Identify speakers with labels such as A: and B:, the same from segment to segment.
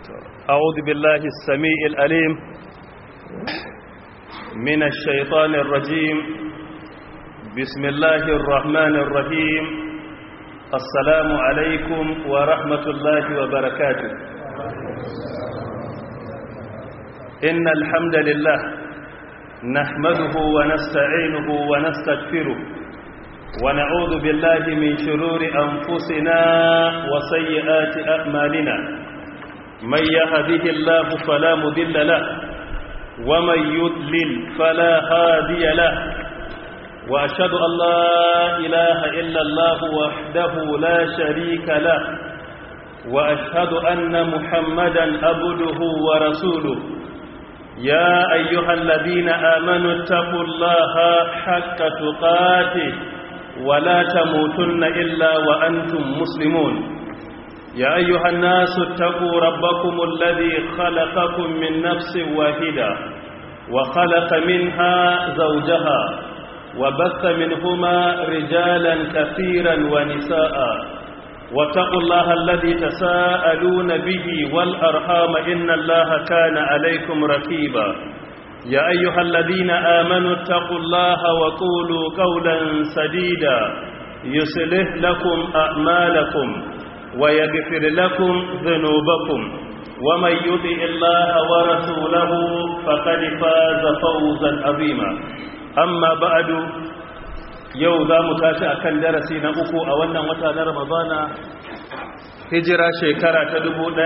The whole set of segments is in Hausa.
A: أعوذ بالله السميع الأليم من الشيطان الرجيم بسم الله الرحمن الرحيم السلام عليكم ورحمة الله وبركاته إن الحمد لله نحمده ونستعينه ونستغفره ونعوذ بالله من شرور أنفسنا وسيئات أعمالنا من يهده الله فلا مذل له ومن يضلل فلا هادي له وأشهد أن لا إله إلا الله وحده لا شريك له وأشهد أن محمدا عبده ورسوله يا أيها الذين آمنوا اتقوا الله حق تقاته ولا تموتن إلا وأنتم مسلمون يا أيها الناس اتقوا ربكم الذي خلقكم من نفس واحدة وخلق منها زوجها وبث منهما رجالا كثيرا ونساء واتقوا الله الذي تساءلون به والأرحام إن الله كان عليكم رقيبا يا أيها الذين آمنوا اتقوا الله وقولوا قولا سديدا يصلح لكم أعمالكم ويغفر لكم ذنوبكم ومن يطع الله ورسوله فقد فاز فوزا عظيما أما بعد yau za mu tashi akan darasi na uku a wannan wata na ramadana hijira shekara ta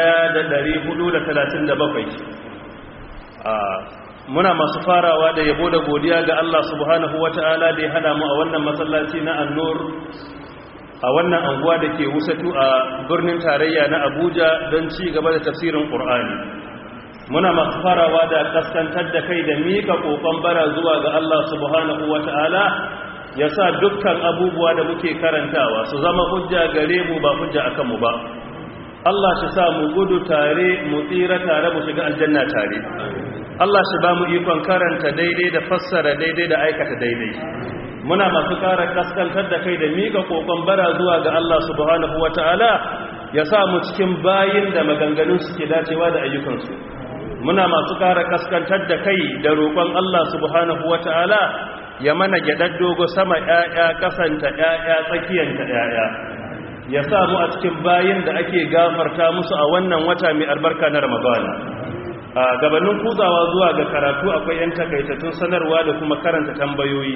A: 1437 muna masu farawa da yabo da godiya ga Allah subhanahu wata'ala da ya hada mu a wannan masallaci na annur a wannan anguwa da ke wusatu a birnin tarayya na abuja don ci gaba da tafsirin ƙur'ani muna masu farawa da kaskantar da kai da miƙa ƙoƙon bara zuwa ga Allah subhanahu wata'ala ya sa dukkan abubuwa da muke karantawa su zama hujja gare mu ba hujja akan mu ba Allah shi sa mu gudu tare mu tsira tare mu shiga aljanna tare Allah shi ba mu ikon karanta daidai da fassara daidai da aikata daidai muna masu kara kaskantar da kai da mika kokon bara zuwa ga Allah subhanahu wata'ala ya sa mu cikin bayin da maganganun suke dacewa da ayyukansu muna masu kara kaskantar da kai da roƙon Allah subhanahu wata'ala ya mana gyaɗar dogo sama ‘ya'ya kasanta ‘ya'ya tsakiyanta ‘ya'ya ya sa mu a cikin bayin da ake gafarta musu a wannan wata mai albarka na ramadana a gabanin kuzawa zuwa ga karatu akwai 'yan takaitattun sanarwa da kuma karanta tambayoyi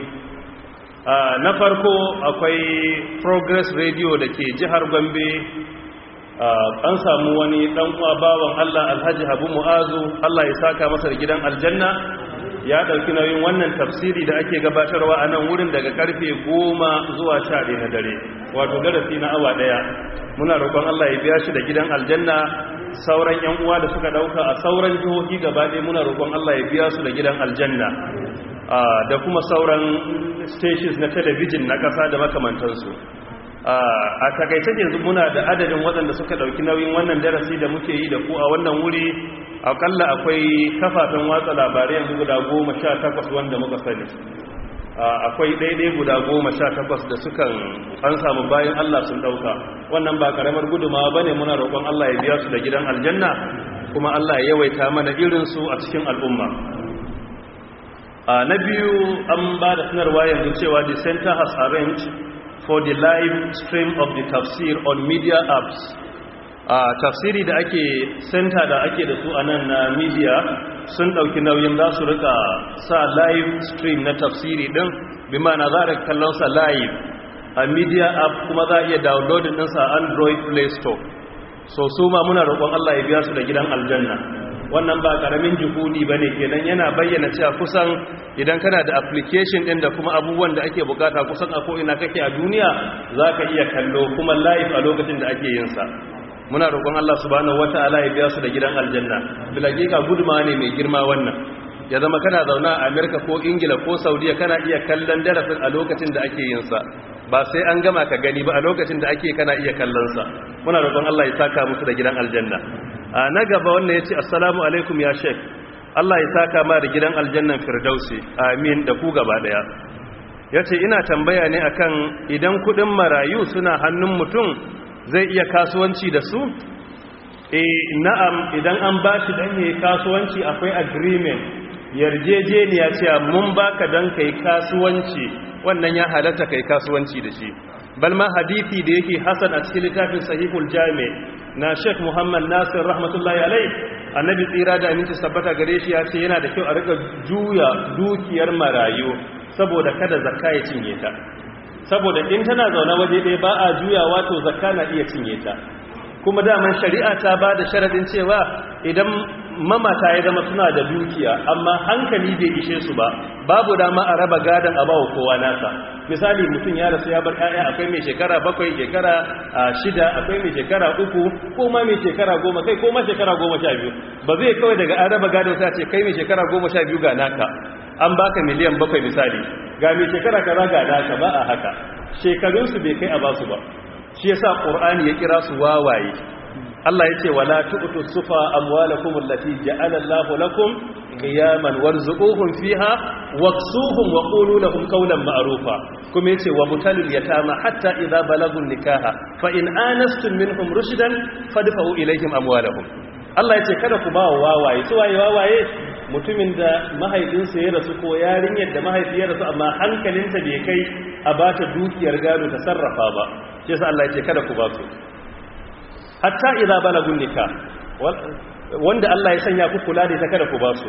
A: na farko akwai progress radio da ke jihar gombe an samu wani dan uwa bawan allah alhaji habu mu'azu allah ya saka masa da gidan aljanna ya ɗauki nauyin wannan tafsiri da ake gabatarwa a nan wurin daga karfe goma zuwa sha na dare wato darasi na awa ɗaya muna roƙon allah ya biya shi da gidan aljanna sauran yan uwa da suka ɗauka a sauran jihohi gaba ɗaya muna roƙon allah ya biya su da gidan aljanna da kuma sauran stations na talabijin na ƙasa da makamantansu a takaice yanzu muna da adadin waɗanda suka ɗauki nauyin wannan darasi da muke yi da ku a wannan wuri akalla akwai kafafen watsa labarai yanzu guda goma sha takwas wanda muka sani akwai daidai guda goma sha takwas da sukan an samu bayan Allah sun ɗauka wannan ba ƙaramar gudumawa ba ne muna roƙon Allah ya biya su da gidan aljanna kuma Allah ya yawaita mana irinsu a cikin al'umma na biyu an ba da sanarwa yanzu cewa the center has arranged for the live stream of the tafsir on media apps a tafsiri da ake center da ake da su a nan na media sun ɗauki nauyin za su rika sa live stream na tafsiri ɗin bi mana za a kallonsa live a media app kuma za a iya downloading ɗinsa a android play store so su ma muna roƙon allah ya biya su da gidan aljanna wannan ba karamin juhudi ba ne kenan yana bayyana cewa kusan idan kana da application din da kuma abubuwan da ake bukata kusan a ko'ina kake a duniya za ka iya kallo kuma live a lokacin da ake yinsa muna roƙon Allah subhanahu wata'ala ya biya su da gidan aljanna bilagika guduma ne mai girma wannan ya zama kana zauna a Amerika ko Ingila ko Saudiya kana iya kallon darasin a lokacin da ake yinsa ba sai an gama ka gani ba a lokacin da ake kana iya kallon sa muna roƙon Allah ya saka musu da gidan aljanna a na gaba wannan yace assalamu alaikum ya sheik Allah ya saka ma da gidan aljannan firdausi amin da ku gaba daya yace ina tambaya ne akan idan kudin marayu suna hannun mutum zai iya kasuwanci da su eh na'am idan an bashi dan yayi kasuwanci akwai agreement yarjejeniya cewa mun baka dan kai kasuwanci wannan ya halatta kai kasuwanci da shi balma hadisi da yake hasan a cikin littafin sahihul jami na Sheikh Muhammad Nasir rahmatullahi alai annabi tsira da aminci sabbata gare shi ya ce yana da kyau a rika juya dukiyar marayu saboda kada zakka ya cinye ta saboda in tana zaune waje ɗaya ba a juyawa to zakka na iya cinye ta kuma daman shari'a ta ba da sharadin cewa idan mamata ya zama suna da dukiya amma hankali bai ishe su ba babu dama a raba gadon a bawa kowa nasa misali mutum ya rasu ya bar 'ya'ya akwai mai shekara bakwai shekara shida akwai mai shekara uku ko ma mai shekara goma kai ko ma shekara goma sha biyu ba zai kawai daga an raba gadon sa ce kai mai shekara goma sha biyu ga naka an baka miliyan bakwai misali ga mai shekara kaza ga naka ba a haka shekarunsu bai kai a basu ba shi yasa qur'ani ya kira su wawaye Allah ya ce wala tu'tu sufa amwalakum allati ja'ala Allahu lakum qiyaman warzuquhum fiha waksuhum wa qulu lahum qawlan ma'rufa kuma yace wa butalul yatama hatta idza balagu nikaha fa in anastum minhum rushdan fadfa'u ilayhim amwalahum Allah yace kada ku ba wawaye su waye wawaye mutumin da mahaifinsa ya rasu ko yarinyar da mahaifiyar rasu amma hankalinta bai kai a bata dukiyar gado ta sarrafa ba shi yasa Allah yace kada ku ba su hatta idza balagun nikah wanda Allah ya sanya ku kula da ita kada ku ba su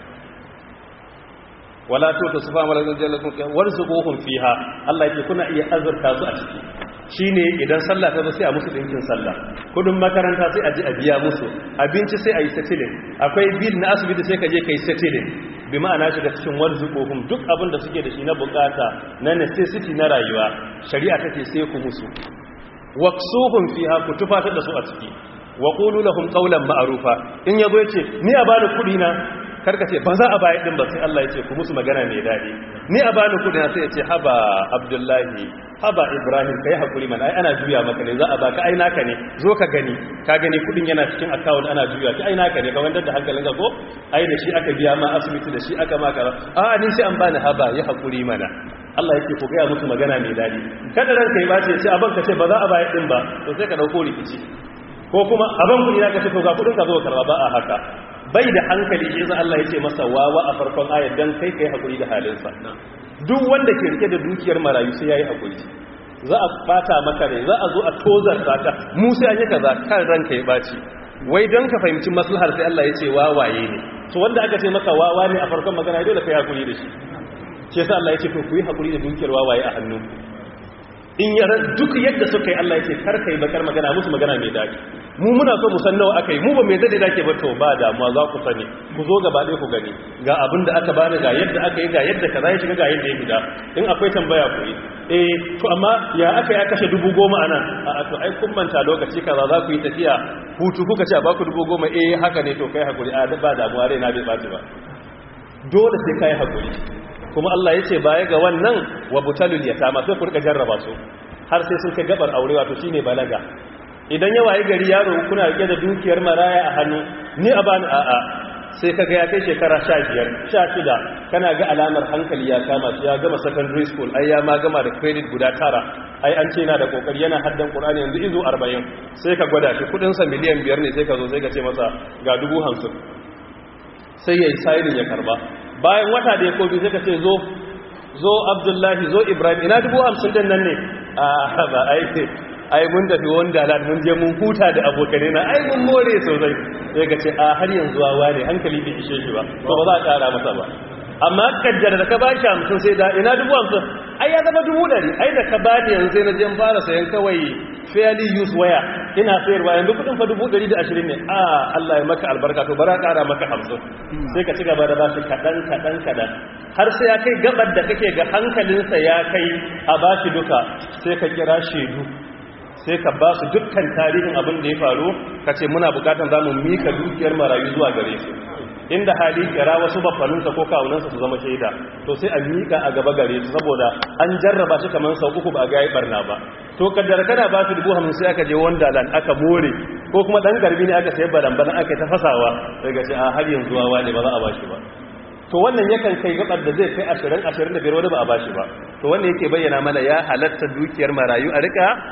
A: wala to ta sufa malakan jallakum warzuquhum fiha Allah yake kuna iya azurta su a ciki shine idan sallah ta zo sai a musu dinkin sallah kudin makaranta sai a ji a biya musu abinci sai a yi settling akwai bill na asibiti sai ka je kai settling bi ma'ana shiga cikin warzuquhum duk abin da suke da shi na bukata na necessity na rayuwa shari'a take sai ku musu waksuhum fiha ku tufatar da su a ciki wa qulu lahum qawlan ma'rufa in yazo yace ni a bani kudi na karka ce ba za a bayar din ba sai Allah yace ku musu magana mai dadi ni a bani kudi na sai yace haba abdullahi haba ibrahim kai hakuri man ai ana juya maka ne za a baka ai naka ne zo ka gani ka gani kudin yana cikin account ana juya ki ai naka ne ka wanda da hankalin ka ko ai da shi aka biya ma asibiti da shi aka maka a ni sai an bani haba ya hakuri mana Allah yake ku gaya musu magana mai dadi kada ranka yi bace ce abin ka ce ba za a bayar din ba to sai ka dauko rikici ko kuma abin kudi na ka ce to ga kudin ka zo karba ba a haka bai da hankali shi yasa Allah yake masa wawa a farkon ayar dan kai kai hakuri da halinsa duk wanda ke rike da dukiyar marayu sai yayi hakuri za a fata maka rai za a zo a tozar ka mu sai an yi kaza kan ranka ya baci wai don ka fahimci maslahar sai Allah ya ce wawaye ne to wanda aka ce maka wawa ne a farkon magana dole kai hakuri da shi shi yasa Allah ya ce to ku yi hakuri da dukiyar wawaye a hannu in yara duk yadda suka yi Allah ya ce kar kai bakar magana musu magana mai daɗi mu muna so mu san nawa aka yi mu ba mai zai dake ba to ba damuwa za ku sani ku zo gaba ɗaya ku gani ga abin da aka bani ga yadda aka yi ga yadda kaza ya shiga ga yadda ya fita in akwai tambaya ku yi eh to amma ya aka ya kashe dubu goma a nan a to ai kun manta lokaci kaza za ku yi tafiya hutu kuka ce a baku dubu goma eh haka ne to kai hakuri a ba damuwa rai na bai ɓaci ba dole sai kai hakuri kuma Allah ya ce baya ga wannan wa butalul yatama sai ku rika jarraba su har sai sun kai gabar aure wato shine balaga idan ya waye gari yaro kuna rike da dukiyar maraya a hannu ni a bani a'a sai kaga ya kai shekara 15 16 kana ga alamar hankali ya kama shi ya gama secondary school ai ya ma gama da credit guda tara ai an ce yana da kokari yana haddan Qur'ani yanzu izo 40 sai ka gwada shi kudin sa miliyan 5 ne sai ka zo sai ka ce masa ga 50 sai yayi signing ya karba bayan wata da ya kobi sai ka ce zo zo Abdullahi zo Ibrahim ina 50 din nan ne a ba ai ai mun tafi wanda da mun je mun huta da abokane na ai mun more sosai sai ka ce a har yanzu wawa ne hankali bai ishe shi ba to ba za a kara masa ba amma kaddara da ka ba shi hamsin sai da ina dubu hamsin ai ya zama dubu ɗari ai da ka ba ni yanzu sai na je fara sayan kawai fairly use waya ina sayarwa yanzu kudin fa dubu ɗari da ashirin ne a Allah ya maka albarka to bara ƙara maka hamsin sai ka ci gaba da bashi kaɗan kaɗan kaɗan har sai ya kai gabar da kake ga hankalinsa ya kai a bashi duka sai ka kira shaidu sai ka ba su dukkan tarihin abin da ya faru ka ce muna bukatan za mu mika dukiyar marayu zuwa gare su inda hali kira wasu bafaninsa ko kawunansa su zama shaida to sai a mika a gaba gare su saboda an jarraba shi kamar sau uku ba a gaya barna ba to kaddara kana ba su dubu hamsin sai aka je wanda lan aka more ko kuma dan garbi ne aka sayi baran-baran aka ta fasawa daga ce a har yanzu wawa ne ba za a ba shi ba to wannan yakan kai gabar da zai kai ashirin ashirin da biyar wani ba a ba shi ba to wannan yake bayyana mana ya halatta dukiyar marayu a rika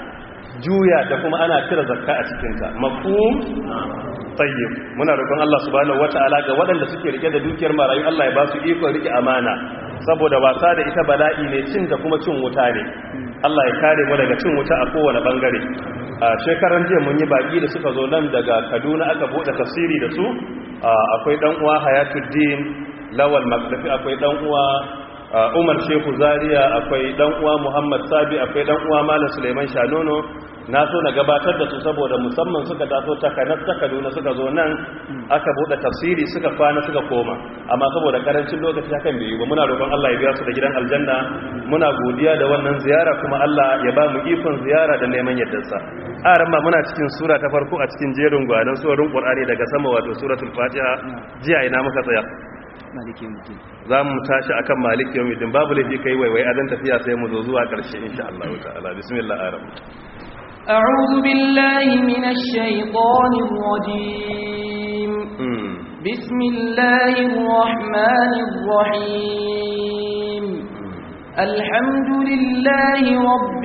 A: juya da kuma ana cire zakka a cikinta mafhum tayyib muna roƙon Allah subhanahu wataala ga waɗanda suke rike da dukiyar marayu Allah ya ba su iko rike amana saboda wasa da ita bala'i ne cin da kuma cin wuta ne Allah ya kare mu daga cin wuta a kowane bangare a shekaran jiya mun yi baki da suka zo nan daga Kaduna aka bude tafsiri da su akwai dan uwa Hayatuddin Lawal Makdafi akwai dan uwa Umar Shehu Zaria akwai dan uwa Muhammad Sabi akwai dan uwa Malam Suleiman Shanono na so na gabatar da su saboda musamman suka taso takanar ta Kaduna suka zo nan aka bude tafsiri suka kwana suka koma amma saboda karancin lokaci hakan bai yi ba muna roƙon Allah ya biya su da gidan aljanna muna godiya da wannan ziyara kuma Allah ya ba mu ikon ziyara da neman yaddarsa a ran muna cikin sura ta farko a cikin jerin gwanan surorin Qur'ani daga sama wato suratul Fatiha jiya ina muka tsaya
B: maliki mutum
A: za mu tashi akan maliki yawmiddin babu laifi kai waiwai adan tafiya sai mu zo zuwa ƙarshe insha Allah ta'ala bismillah aram
B: أعوذ بالله من الشيطان الرجيم بسم الله الرحمن الرحيم الحمد لله رب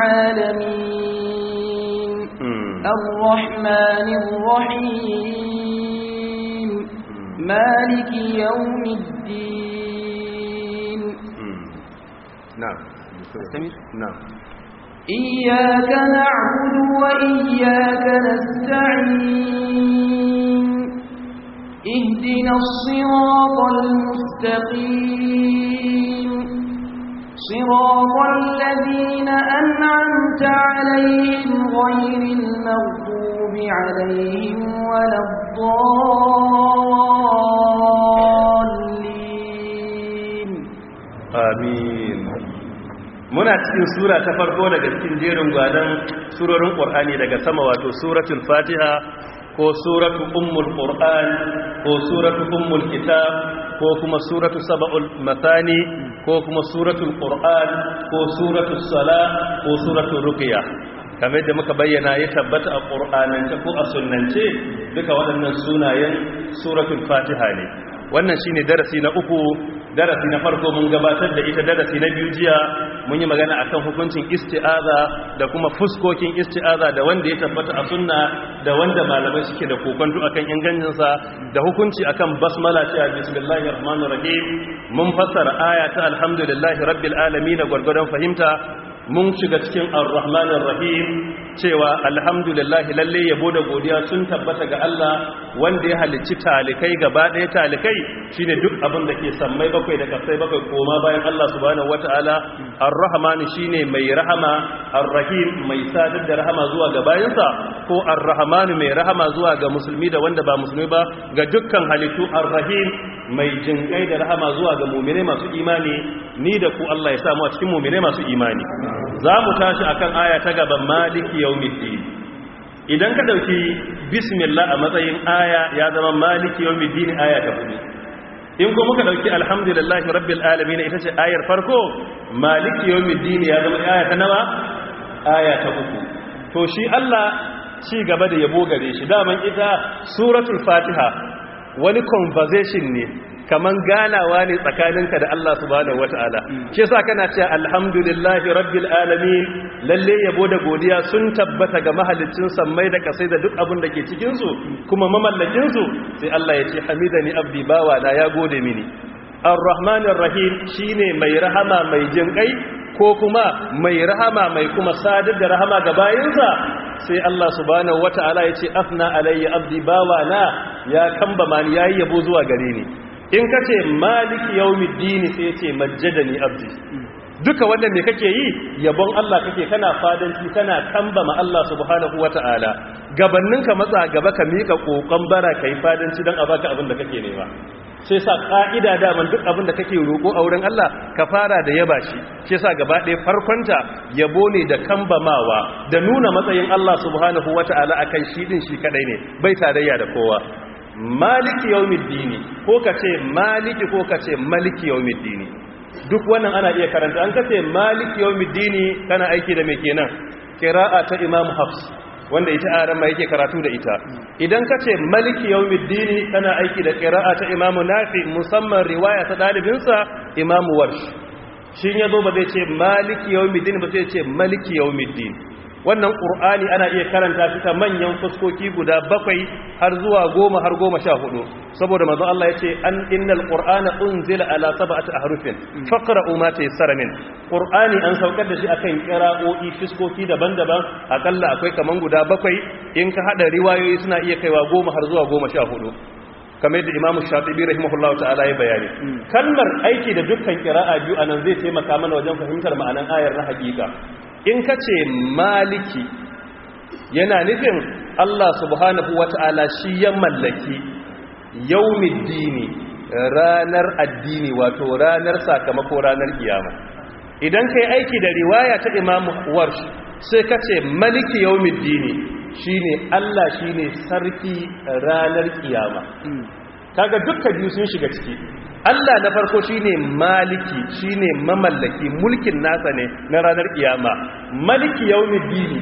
B: العالمين الرحمن الرحيم مالك يوم الدين
A: نعم نعم
B: إياك نعبد وإياك نستعين اهدنا الصراط المستقيم صراط الذين أنعمت عليهم غير المغضوب عليهم ولا الضالين
A: آمين muna cikin sura ta farko daga cikin jerin gwanan surorin ƙur'ani daga sama wato suratul fatiha ko suratul ummul qur'an ko suratul ummul kitab ko kuma suratul sab'ul mathani ko kuma suratul qur'an ko suratul sala ko suratul ruqya kamar da muka bayyana ya tabbata a ƙur'anance ko a sunnance duka waɗannan sunayen suratul fatiha ne wannan shine darasi na uku darasi na farko mun gabatar da ita darasi na biyu jiya mun yi magana akan hukuncin isti'aza da kuma fuskokin isti'aza da wanda ya tabbata a sunna da wanda malamai suke da kokonto akan ingancinsa da hukunci akan basmala cewa bismillahir rahmanir rahim mun fassara aya ta alhamdulillahi rabbil alamin gwargwadon fahimta mun shiga cikin ar-rahmanir rahim cewa alhamdulillah lalle yabo da godiya sun tabbata ga Allah wanda ya halicci talikai gaba ɗaya talikai shine duk abin da ke sammai bakwai da kasai bakwai koma bayan Allah subhanahu wataala ar-rahman shine mai rahama ar-rahim mai sadar da rahama zuwa ga bayansa ko ar-rahman mai rahama zuwa ga musulmi da wanda ba musulmi ba ga dukkan halittu ar-rahim mai jinkai da rahama zuwa ga mu'mine masu imani ni da ku Allah ya samu a cikin mu'mine masu imani za mu tashi akan aya ta gaban maliki yawmiddin idan ka dauki bismillah a matsayin aya ya zama maliki yawmiddin aya ta hudu in ko muka dauki alhamdulillahi rabbil alamin ita ce ayar farko maliki yawmiddin ya zama aya ta nawa aya ta uku to shi Allah ci gaba da yabo gare shi daman ita suratul fatiha wani conversation ne kaman ganawa ne tsakaninka da Allah subhanahu wata'ala shi yasa kana cewa alhamdulillahi rabbil alamin lalle yabo da godiya sun tabbata ga mahaliccin sammai da kasai da duk abin da ke cikin su kuma mamallakin su sai Allah ya ce hamidani abdi bawa na ya gode mini arrahmanir rahim shine mai rahama mai jinkai ko kuma mai rahama mai kuma sadar da rahama ga bayinsa sai Allah subhanahu wata'ala ya ce afna alayya abdi bawa na ya kamba mani yayi yabo zuwa gare ni in ka ce maliki yawmiddini sai ce majjadani abdi duka wannan me kake yi yabon Allah kake kana fadanci kana kambama Allah subhanahu wata'ala gabannin ka matsa gaba ka mika kokon bara kai fadanci dan a baka abin da kake nema sai sa ka'ida daman duk abin da kake roƙo a wurin Allah ka fara da yaba shi sai sa gaba ɗaya farkonta yabo ne da kambamawa da nuna matsayin Allah subhanahu wata'ala akan shi din shi kadai ne bai tarayya da kowa maliki yawmiddini ko kace maliki ko kace maliki yawmiddini duk wannan ana iya karanta an kace maliki yawmiddini kana aiki da me kenan qira'a ta imam hafs wanda ita aran ma yake karatu da ita idan kace maliki yawmiddini kana aiki da qira'a ta imam nafi musamman riwaya ta dalibin sa imam warsh shin yazo ba zai ce maliki yawmiddin ba sai ce maliki yawmiddin wannan qur'ani ana iya karanta shi ta manyan fuskoki guda bakwai har zuwa goma har goma sha hudu saboda manzo Allah yace an innal qur'ana unzila ala sab'ati ahrufin faqra'u ma tayassara min qur'ani an saukar da shi akan qira'o'i fuskoki daban-daban akalla akwai kaman guda bakwai in ka hada riwayoyi suna iya kaiwa goma har zuwa goma sha hudu kamar yadda imamu shafi'i rahimahullahu ta'ala ya bayani kalmar aiki da dukkan qira'a biyu anan zai taimaka mana wajen fahimtar ma'anan ayar na hakika in ka ce maliki yana nufin Allah subhanahu wata'ala shi ya mallaki yaumiddini ranar addini wato ranar sakamako ranar kiyama idan kai aiki da riwaya ta imamu warsh sai ka ce maliki yaumiddini shine Allah shine sarki ranar kiyama kaga dukkan biyu sun shiga ciki Allah na farko shine maliki shine mamallaki mulkin nasa ne na ranar kiyama maliki yaumiddini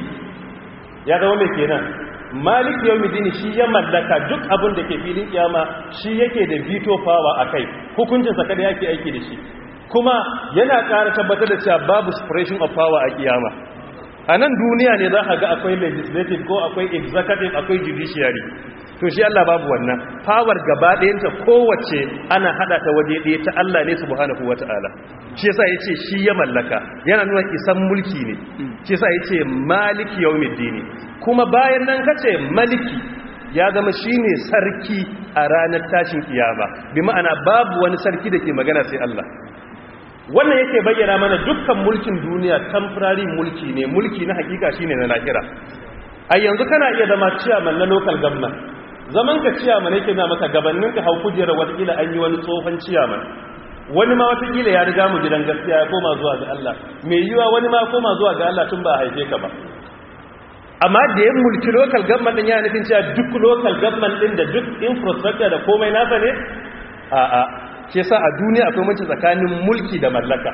A: ya zama mai kenan maliki yaumiddini shi ya mallaka duk abin da ke filin kiyama shi yake da veto power akai hukuncin sa kada yake aiki da shi kuma yana ƙara tabbatar da cewa babu separation of power a kiyama a nan duniya ne za a ga akwai legislative ko akwai executive akwai judiciary to shi Allah babu wannan power gaba ɗayanta kowace ana hada ta waje ɗaya ta Allah ne subhanahu wata'ala shi yasa yace shi ya mallaka yana nuna isan mulki ne shi yasa yace maliki yawmiddin kuma bayan nan kace maliki ya zama shine sarki a ranar tashin kiyama bi ma'ana babu wani sarki da ke magana sai Allah wannan yake bayyana mana dukkan mulkin duniya temporary mulki ne mulki na hakika shine na lahira a yanzu kana iya zama chairman na local government zaman ka ciyaman yake na maka gabanin ka hau kujerar watakila an yi wani tsohon ciyaman wani ma watakila ya riga mu gidan gaskiya ya koma zuwa ga Allah mai yiwa wani ma koma zuwa ga Allah tun ba a haife ka ba amma da ya mulki local government din ya nufin cewa duk local government din da duk infrastructure da komai nasa ne a a shi yasa a duniya akwai mace tsakanin mulki da mallaka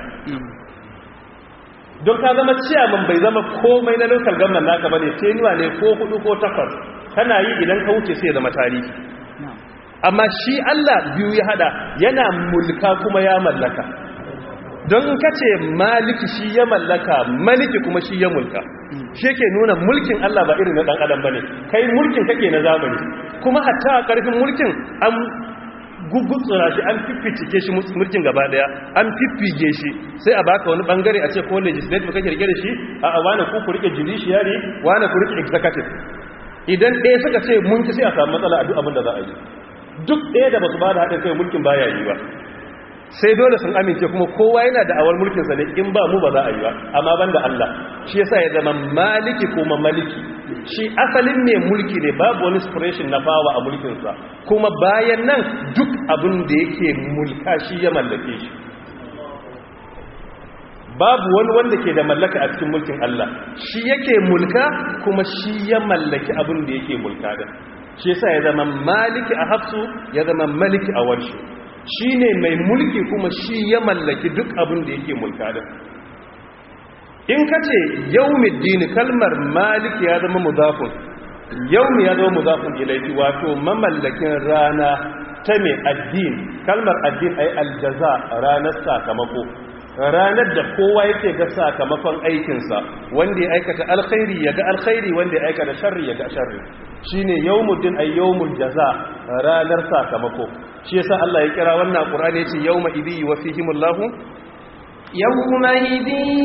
A: don ka zama ciyaman bai zama komai na local government naka bane tenuwa ne ko hudu ko takwas kana yi idan ka wuce sai zama tarihi amma shi Allah biyu ya hada yana mulka kuma ya mallaka don in kace maliki shi ya mallaka maliki kuma shi ya mulka shi yake nuna mulkin Allah ba irin na dan adam bane kai mulkin kake na zamani kuma hatta a karfin mulkin an gugutsura shi an fiffike shi mulkin gaba daya an fiffige shi sai a baka wani bangare a ce ko legislative kake rike da shi a a wani ku ku rike judiciary wani ku rike executive idan ɗaya suka ce mun ki sai a samu matsala a duk abin da za a yi duk ɗaya da ba su ba da haɗin kai mulkin baya yi ba sai dole sun amince kuma kowa yana da awar mulkinsa ne in ba mu ba za a yi ba amma ban da Allah shi yasa ya zama maliki kuma maliki shi asalin mai mulki ne babu wani inspiration na fawa a mulkinsa kuma bayan nan duk abin da yake mulka shi ya mallake shi babu wani wanda ke da mallaka a cikin mulkin Allah shi yake mulka kuma shi ya mallaki abin da yake mulka da shi yasa ya zama maliki a hafsu ya zama maliki a warshi shi ne mai mulki kuma shi ya mallaki duk abin da yake mulka da in ka ce yaumiddini kalmar maliki ya zama muzafin yaumi ya zama muzafin ilaifi wato mamallakin rana ta mai addin kalmar addin ai aljaza ranar sakamako ranar da kowa yake ga sakamakon aikinsa wanda ya aikata alkhairi ya ga alkhairi wanda ya aikata sharri ya ga sharri shine yawmuddin ay yawmul jaza ranar sakamako shi yasa Allah ya kira wannan Qur'ani yace yawma idhi wa fihimullahu
B: يومئذ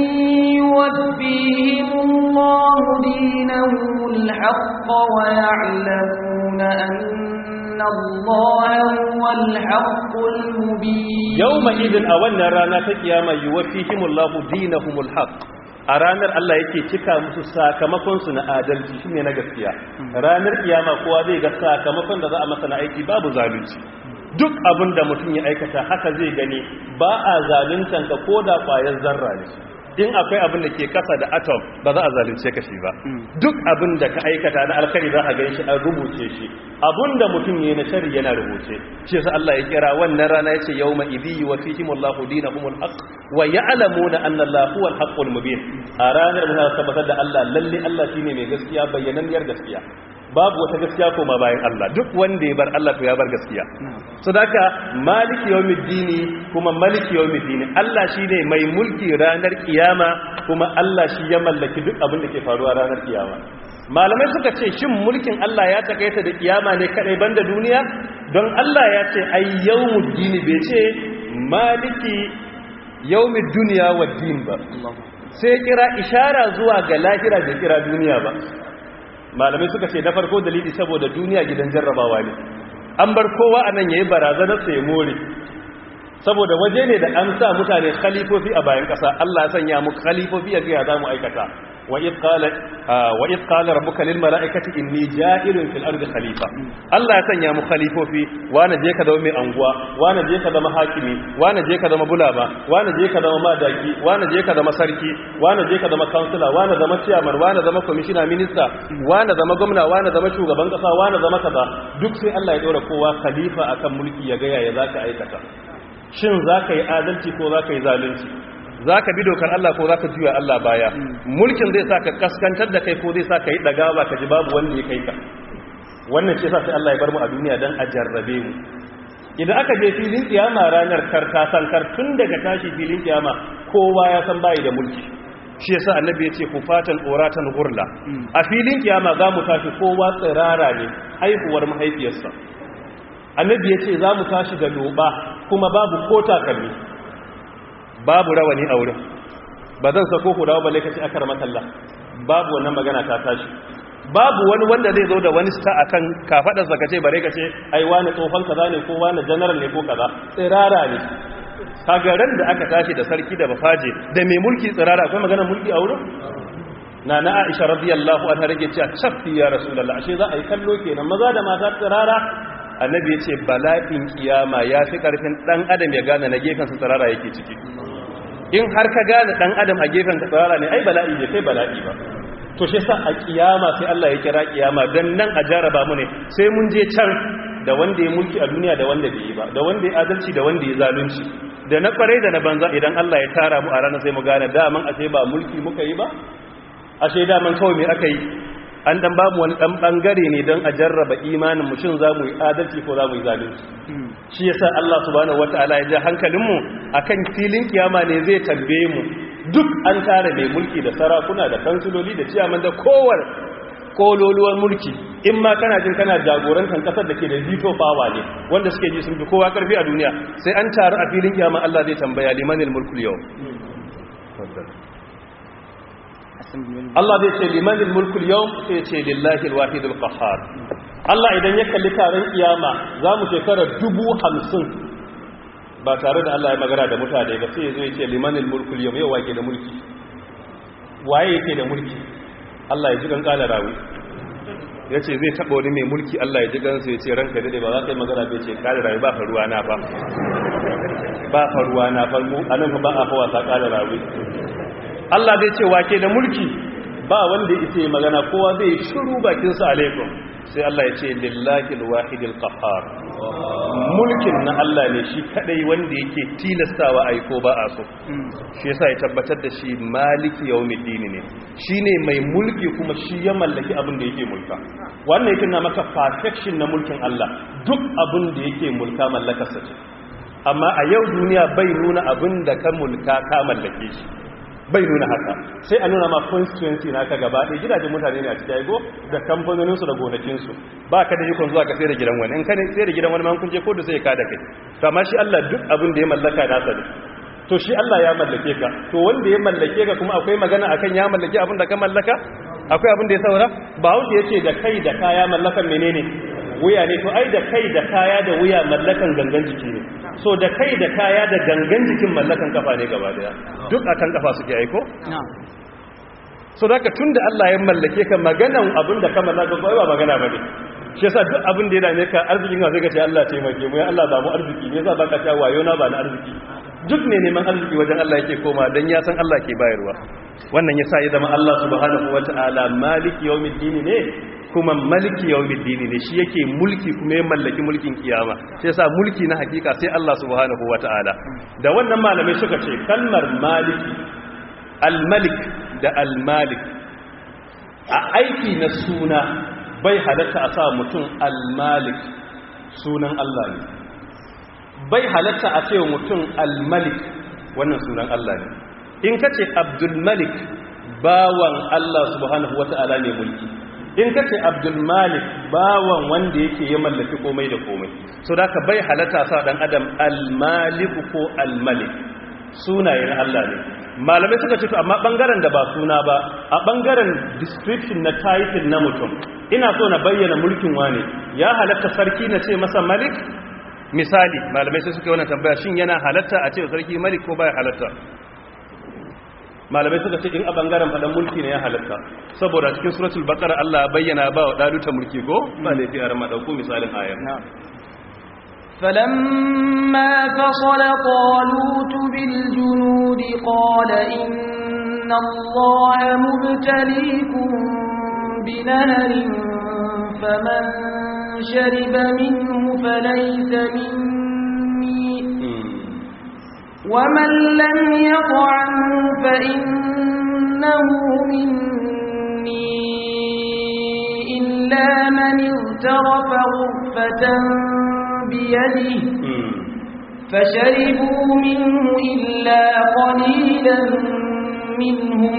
B: يوفيهم الله دينهم الحق ويعلمون أن الله هو الحق المبين
A: يومئذ أولنا رانا تقياما يوفيهم الله دينهم الحق a ranar Allah yake cika musu sakamakonsu na adalci shine na gaskiya ranar kiyama kowa zai ga sakamakon da za a masa na aiki babu zalunci duk abin da mutum ya aikata haka zai gani ba a zaluntan ka ko da kwayar zarra ne in akwai abin da ke kasa da atom ba za a zalunce ka shi ba duk abin da ka aikata na alkhairi za a gan shi an rubuce shi abin da mutum ya na shari yana rubuce shi yasa Allah ya kira wannan rana yace yawma idhi wa fihim Allahu dinahumul haqq wa ya'lamuna anna Allahu huwal haqqul mubin a ranar da tabbatar da Allah lalle Allah shine mai gaskiya bayyananniyar gaskiya babu wata gaskiya koma bayan Allah duk wanda ya bar Allah to ya bar gaskiya so daka maliki yawmiddini kuma maliki yawmiddini Allah shine mai mulki ranar kiyama kuma Allah shi ya mallaki duk abin da ke faruwa ranar kiyama malamai suka ce shin mulkin Allah ya takaita da kiyama ne kadai banda duniya don Allah ya ce ay yawmuddini bai ce maliki yawmid dunya waddin ba sai kira ishara zuwa ga lahira da kira duniya ba malamai suka ce na farko dalili saboda duniya gidan jarrabawa ne an bar kowa a nan ya yi barazanar sai more saboda waje ne da an sa mutane khalifofi a bayan ƙasa Allah ya sanya mu khalifofi a gaya za mu aikata wa id qala wa id qala rabbuka lil mala'ikati inni ja'ilun fil ardi khalifa Allah ya sanya mu khalifofi wani je ka zama mai anguwa wani je ka zama hakimi wani je ka zama bulama wani je ka zama madaki wani je ka zama sarki wani je ka zama kansila wani zama chairman wani zama commissioner minister wani zama gwamna wani zama shugaban kasa wani zama kaza duk sai Allah ya dora kowa khalifa akan mulki ya ga yaya zaka aikata shin zaka yi adalci ko zaka yi zalunci za ka bi dokar Allah ko za ka juya Allah baya mulkin zai sa ka kaskantar da kai ko zai sa ka yi ɗagawa ka ji babu wanda ya kai ka wannan ce sa sai Allah ya bar mu a duniya don a jarrabe mu idan aka je filin kiyama ranar karta sankar tun daga tashi filin kiyama kowa ya san bayi da mulki shi yasa annabi ya ce kufatan oratan hurla a filin kiyama za mu tashi kowa tsirara ne haihuwar mahaifiyarsa annabi ya ce za mu tashi da loba kuma babu ko takalmi babu rawani a wurin ba zan sako ku dawo balle kace akar makalla babu wannan magana ta tashi babu wani wanda zai zo da wani sta akan kafadar sa kace bare kace ai wani tsofan kaza ne ko wani general ne ko kaza tsirara ne kaga ran da aka tashi da sarki da bafaje da mai mulki tsirara akwai magana mulki a wurin na na Aisha radiyallahu anha rage cewa chaffi ya rasulullah ashe za a yi kallo kenan maza da mata tsirara annabi ya ce bala'in kiyama ya fi karfin dan adam ya gane na gefen sa tsirara yake ciki in har ka gane dan adam a gefen ka tsirara ne ai bala'i bai kai bala'i ba to shi sa a kiyama sai Allah ya kira kiyama dan nan a jaraba mu ne sai mun je can da wanda ya mulki a duniya da wanda bai yi ba da wanda ya adalci da wanda ya zalunci da na kwarai da na banza idan Allah ya tara mu a ranar sai mu gane daman ashe ba mulki muka yi ba ashe daman kawai me aka yi an dan bamu wani dan bangare ne don a jarraba imanin mu shin zamu yi adalci ko zamu yi zalunci shi yasa Allah subhanahu wataala ya ja hankalinmu akan filin kiyama ne zai tambaye mu duk an tare mai mulki da sarakuna da kansuloli da ciyaman da kowar kololuwar mulki in ma kana jin kana jagorantar kasar da ke da veto power ne wanda suke ji sun fi kowa karfi a duniya sai an taru a filin kiyama Allah zai tambaya limanil mulkul yau Allah zai ce limanin mulkul yau sai ce lillahi alwahidul qahhar Allah idan ya kalli taron kiyama za mu shekara dubu hamsin ba tare da Allah ya magana da mutane ba sai ya zo ya ce limanin mulkul yau yau wake da mulki waye yake da mulki Allah ya ji kan kala rawi ya ce zai taɓa wani mai mulki Allah ya ji gansu ya ce ranka daɗe ba za ka yi magana bai ce kala rawi ba faruwa na ba ba faruwa na ba mu anan ba a fa wasa kala rawi Allah zai ce wake da mulki ba wanda yake magana kowa zai shiru bakinsa alaikum sai Allah ya ce lillahi alwahidil qahhar mulkin na Allah ne shi kadai wanda yake tilastawa ai ko ba a so shi yasa ya tabbatar da shi maliki yawmiddin ne shine mai mulki kuma shi ya mallaki abin da yake mulka wannan yake na maka perfection na mulkin Allah duk abin da yake mulka mallakarsa ce amma a yau duniya bai nuna abin da ka mulka ka mallake shi bai nuna haka sai a nuna ma constituency na ka gaba ɗaya gidajen mutane ne a cikin aigo da kamfanoninsu da gonakinsu ba ka da yukon zuwa ka sai da gidan wani in ka ne sai da gidan wani man kunje ko da sai ka da kai to amma shi Allah duk abin da ya mallaka nasa ne to shi Allah ya mallake ka to wanda ya mallake ka kuma akwai magana akan ya mallake abin da ka mallaka akwai abin da ya saura ba wuce yace da kai da kaya mallakan menene wuya ne to ai da kai da kaya da wuya mallakan gangan jiki ne so da kai da kaya da gangan jikin mallakan kafa ne gaba daya duk akan kafa suke aiko so da ka tunda Allah ya mallake ka maganan abin da ka mallaka ko ba magana bane shi yasa duk abin da ya dame ka arzikin ka sai ka ce Allah taimake mu ya Allah ba mu arziki me yasa baka ta wayo na ba na arziki duk ne neman arziki wajen Allah yake koma dan ya san Allah ke bayarwa wannan yasa ya zama Allah subhanahu wataala maliki yawmiddin ne kuma maliki yawmiddin ne shi yake mulki kuma ya mallaki mulkin kiyama sai yasa mulki na hakika sai Allah subhanahu wataala da wannan malamai suka ce kalmar maliki al-malik da al-malik a aiki na suna bai halatta a sa mutum al-malik sunan Allah ne bai halatta a ce mutum al-malik wannan sunan Allah ne in ka ce abdul malik bawan Allah subhanahu wata'ala ne mulki in ka ce abdul malik bawan wanda yake ya mallaki komai da komai so da ka bai halatta sa dan adam al-malik ko al-malik sunayen Allah ne malamai suka ce to amma bangaren da ba suna ba a bangaren description na title na mutum ina so na bayyana mulkin wane ya halatta sarki na ce masa malik misali malamai sai suka yi wannan tambaya shin yana halatta a ce sarki malik ko baya halatta malamai suka ce in a bangaren faɗan mulki ne ya halatta saboda cikin suratul baqara Allah ya bayyana ba wa daluta mulki ko ba laifi a rama dauko misalin ayar
B: فلما فصل طالوت بالجنود قال إن الله مبتليكم بنهر فمن شرب منه فليس مني ومن لم يطعمه فإنه مني إلا من اغترف غرفة بيده فشربوا منه إلا قليلا منهم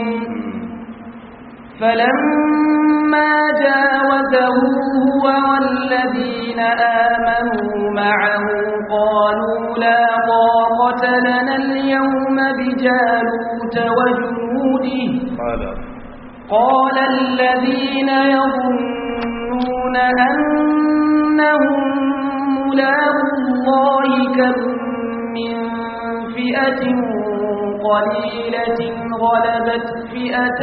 B: فلما جاوزه هو والذين آمنوا معه قالوا لا طاقة لنا اليوم بجالوت وجنوده قال الذين يظنون أنهم ملاق الله كم من فئة قليلة غلبت فئة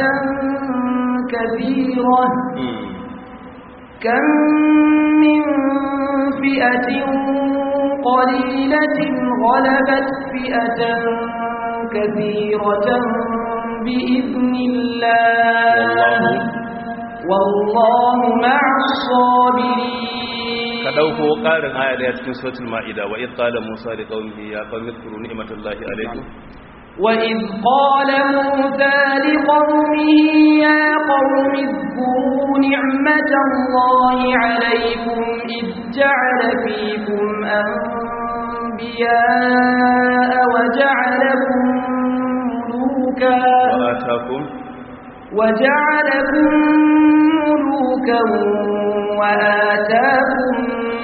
B: كثيرة كم من فئة قليلة غلبت فئة كثيرة بإذن الله والله مع الصابرين
A: ka dauko karin aya da cikin suratul maida wa id qala musa li qaumihi ya qaumi zkuru ni'matallahi alaykum
B: وإذ قال موسى لقومه يا قوم اذكروا نعمة الله عليكم إذ جعل فيكم أنبياء وجعلكم ملوكا
A: وآتاكم
B: وجعلكم ملوكا وآتاكم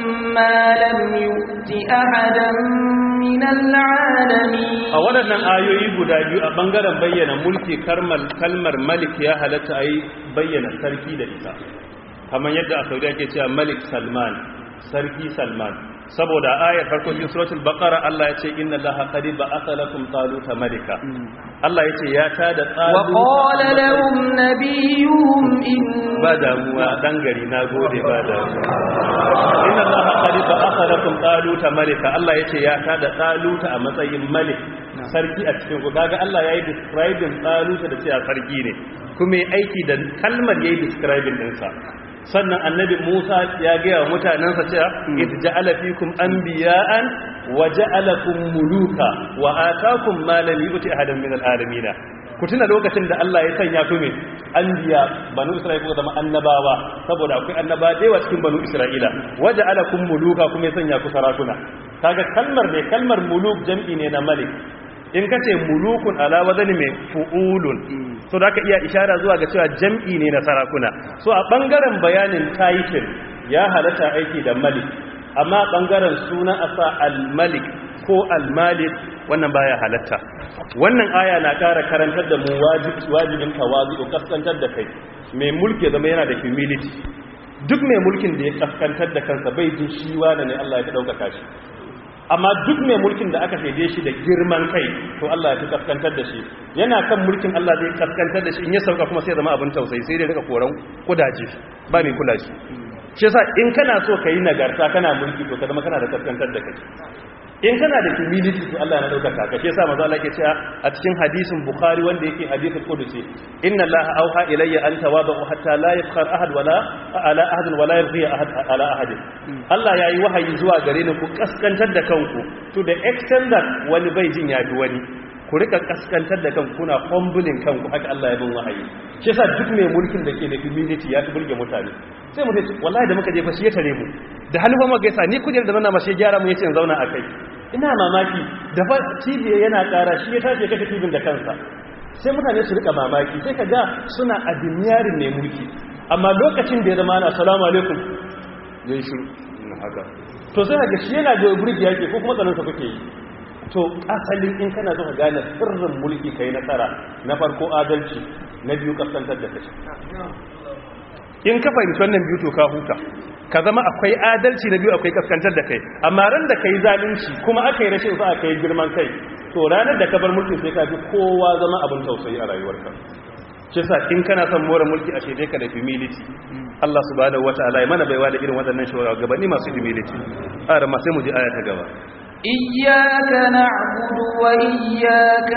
B: ما لم يؤت أحدا من العالمين
A: a waɗannan ayoyi guda biyu a ɓangaren bayyana mulki kalmar malik ya halatta a yi bayyana sarki da ita kamar yadda a saudi ake cewa malik salman sarki salman saboda ayar farko cikin suratul baqara Allah ya ce inna allaha qad ba'atha lakum taluta malika Allah ya ce ya tada talut
B: wa qala lahum nabiyuhum in
A: ba damuwa dan gari na gode ba damuwa inna allaha qad ba'atha lakum taluta malika Allah ya ce ya tada taluta a matsayin malik sarki a cikin ku kaga Allah yayi describing taluta da cewa sarki ne kuma yayi aiki da kalmar yayi describing din sa sannan annabi Musa ya gaya wa mutanensa cewa id ja'ala fikum anbiya'an wa ja'alakum muluka wa ataakum ma lam yu'ti ahadan min al-alamin ku tuna lokacin da Allah ya sanya ku me anbiya banu Isra'ila ko zama annabawa saboda akwai annaba da yawa cikin banu Isra'ila wa ja'alakum muluka kuma ya sanya ku sarakuna kaga kalmar ne kalmar muluk jam'i ne na malik in ka ce mulukun ala wazani mai fu'ulun so da ka iya ishara zuwa ga cewa jam'i ne na sarakuna so a ɓangaren bayanin title ya halatta aiki da malik amma ɓangaren suna a sa al-malik ko al-malik wannan baya halatta wannan aya na ƙara karantar da mu wajibin tawazu kaskantar da kai mai mulki zama yana da humility duk mai mulkin da ya kaskantar da kansa bai jin shi wane ne Allah ya ɗaukaka shi amma duk mai mulkin da aka shaide shi da girman kai to Allah ya fi kaskantar da shi yana kan mulkin Allah zai kaskantar da shi in ya sauka kuma sai zama abin tausayi sai dai rika koran kudaje ba mai kula shi shi yasa in kana so ka yi nagarta kana mulki to ka zama kana da kaskantar da kai in kana da humility to Allah ya dauka ka shi yasa manzo Allah yake cewa a cikin hadisin Bukhari wanda yake hadisul qudusi inna Allah auha ilayya an tawadu hatta la yafkhar ahad wala ala ahad wala yarghi ahad ala ahad Allah yayi wahayi zuwa gare ni ku kaskantar da kanku to the extent that wani bai jin yafi wani ku rika kaskantar da kanku kuna humbling kanku haka Allah ya bin wahayi shi yasa duk mai mulkin da ke da humility ya fi burge mutane sai mu ce wallahi da muka je fa shi ya tare mu da hannu fa muka gaisa ni kujerar da nana mashi gyara mu yace in zauna akai ina mamaki da fa TV yana kara shi ya tashi kashe TV da kansa sai mutane su rika mamaki sai ka ga suna adimiyarin mai mulki amma lokacin da ya zama ana salamu alaikum yayin shiru haka to sai ga shi yana da burgi yake ko kuma tsaron sa kake yi to asalin in kana zo ka gane sirrin mulki kai nasara na farko adalci na biyu kasantar da kashi in ka fahimci wannan biyu to ka huta ka zama akwai adalci na biyu akwai kaskantar da kai amma ran da kai zalunci kuma aka yi rashin sa aka yi girman kai to ranar da ka bar mulki sai ka fi kowa zama abin tausayi a rayuwarka shi sa in kana son more mulki a shaidai ka da humility Allah subhanahu wataala ya mana baiwa da irin waɗannan shugabanni masu humility a ma sai mu ji aya ta gaba
B: إياك نعبد وإياك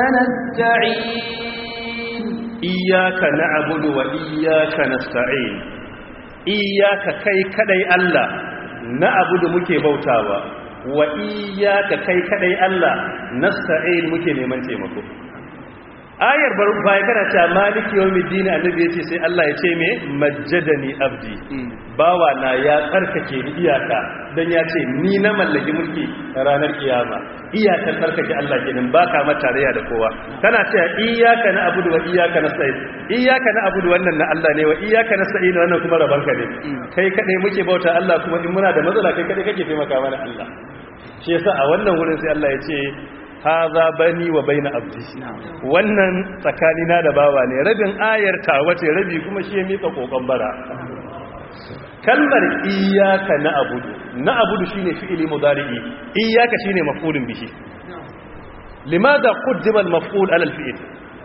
B: نستعين
A: iyyaka na'budu wa iyyaka nasta'in iyyaka kai kadai Allah na'budu muke bautawa wa iyyaka kai kadai Allah nasta'in muke neman taimako ayar baya kana ta maliki yawmiddin annabi yace sai Allah ya ce me majjadani abdi bawa na ya tsarkake ni iyaka dan ya ce ni na mallaki mulki ranar kiyama iyakar tsarkake Allah kenan baka mata tarayya da kowa kana cewa iyyaka na'budu wa iyyaka nasta'in iyyaka na'budu wannan na Allah ne wa iyyaka nasta'in wannan kuma rabanka ne kai kadai muke bauta Allah kuma in muna da matsala kai kadai kake taimaka mana Allah shi yasa a wannan wurin sai Allah ya ce haza bani wa baina abdi wannan tsakanina da bawa ne rabin ayar tawace rabi kuma shi ya mika kokon bara kalmar iyyaka na'budu na'budu shine fi'ili mudari'i iyyaka shine maf'ulun bihi limadha qaddima al-maf'ul 'ala al-fi'l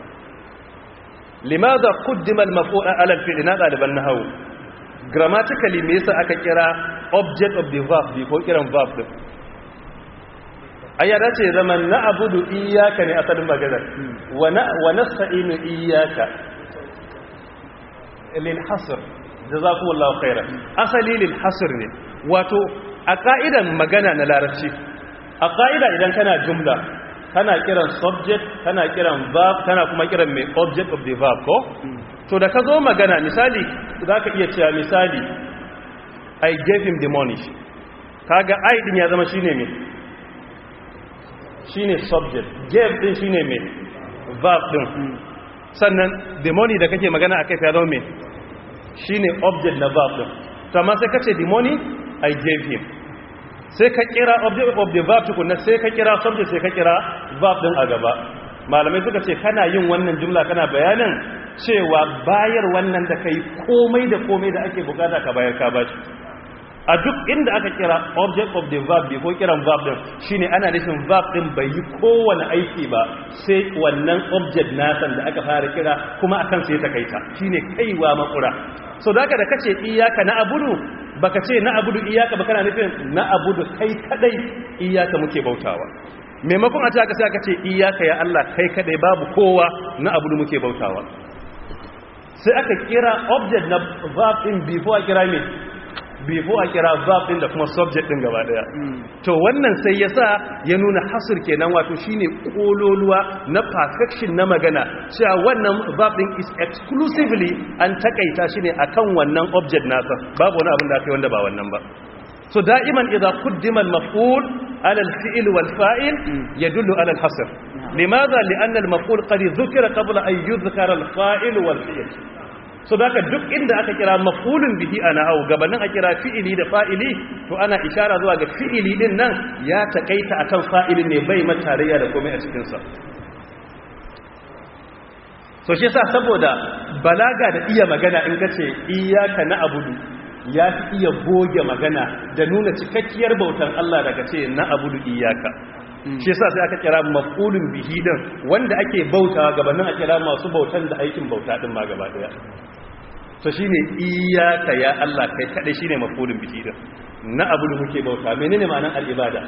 A: limadha qaddima al-maf'ul 'ala al-fi'l na daliban nahwu grammatically me yasa aka kira object of the verb before kiran verb din ayyada ce zaman na abudu iyaka ne asalin maganar wa nasta'inu iyaka lil hasr jazakumullahu khairan asali lil hasr ne wato a ka'idan magana na larabci a ka'ida idan kana jumla kana kiran subject kana kiran verb kana kuma kiran mai object of the verb ko to da ka zo magana misali zaka iya cewa misali i gave him the money kaga i din ya zama shine me shine subject gave din shine me verb din sannan the money da kake magana akai ya zama me shine object na verb din to amma sai kace the money i gave him sai ka kira object of the verb tukunna sai ka kira subject sai ka kira verb din a gaba malamai suka ce kana yin wannan jumla kana bayanin cewa bayar wannan da kai komai da komai da ake bukata ka bayar ka bashi a duk inda aka kira object of the verb ko kiran verb din shine ana nufin verb din bai yi kowane aiki ba sai wannan object nasan da aka fara kira kuma akan sai ta kaita shine kaiwa makura so da da kace iyaka na abudu baka ce na abudu iyaka ba kana nufin na abudu kai kadai iyaka muke bautawa maimakon a ce aka sai aka ce iyaka ya Allah kai kadai babu kowa na abudu muke bautawa sai aka kira object na verb din before a kira me before a kira verb din da kuma subject din gaba daya to wannan sai yasa ya nuna hasr kenan wato shine kololuwa na perfection na magana cewa wannan verb din is exclusively an takaita shi ne akan wannan object nasa babu wani abin da aka yi wanda ba wannan ba so da'iman idza quddima al-maf'ul ala al-fi'l wal fa'il yadullu ala al-hasr limadha li'anna al-maf'ul qad dhukira qabla an yudhkara al-fa'il wal fi'l so daga duk inda aka kira maf'ulun bihi ana hau gabanin a kira fi'ili da fa'ili to ana ishara zuwa ga fi'ili din nan ya takaita akan fa'ilin ne bai matarayya da komai a cikin sa so shi yasa saboda balaga da iya magana in kace iyyaka na'budu ya fi iya goge magana da nuna cikakkiyar bautar Allah daga ce na'budu iyyaka shi yasa sai aka kira maf'ulun bihi din wanda ake bautawa gabanin a kira masu bautan da aikin bauta din ma gaba daya to shine iyyaka ya Allah kai kadai shine maf'ulun bihi din na abu da muke bauta menene ma'anan al-ibada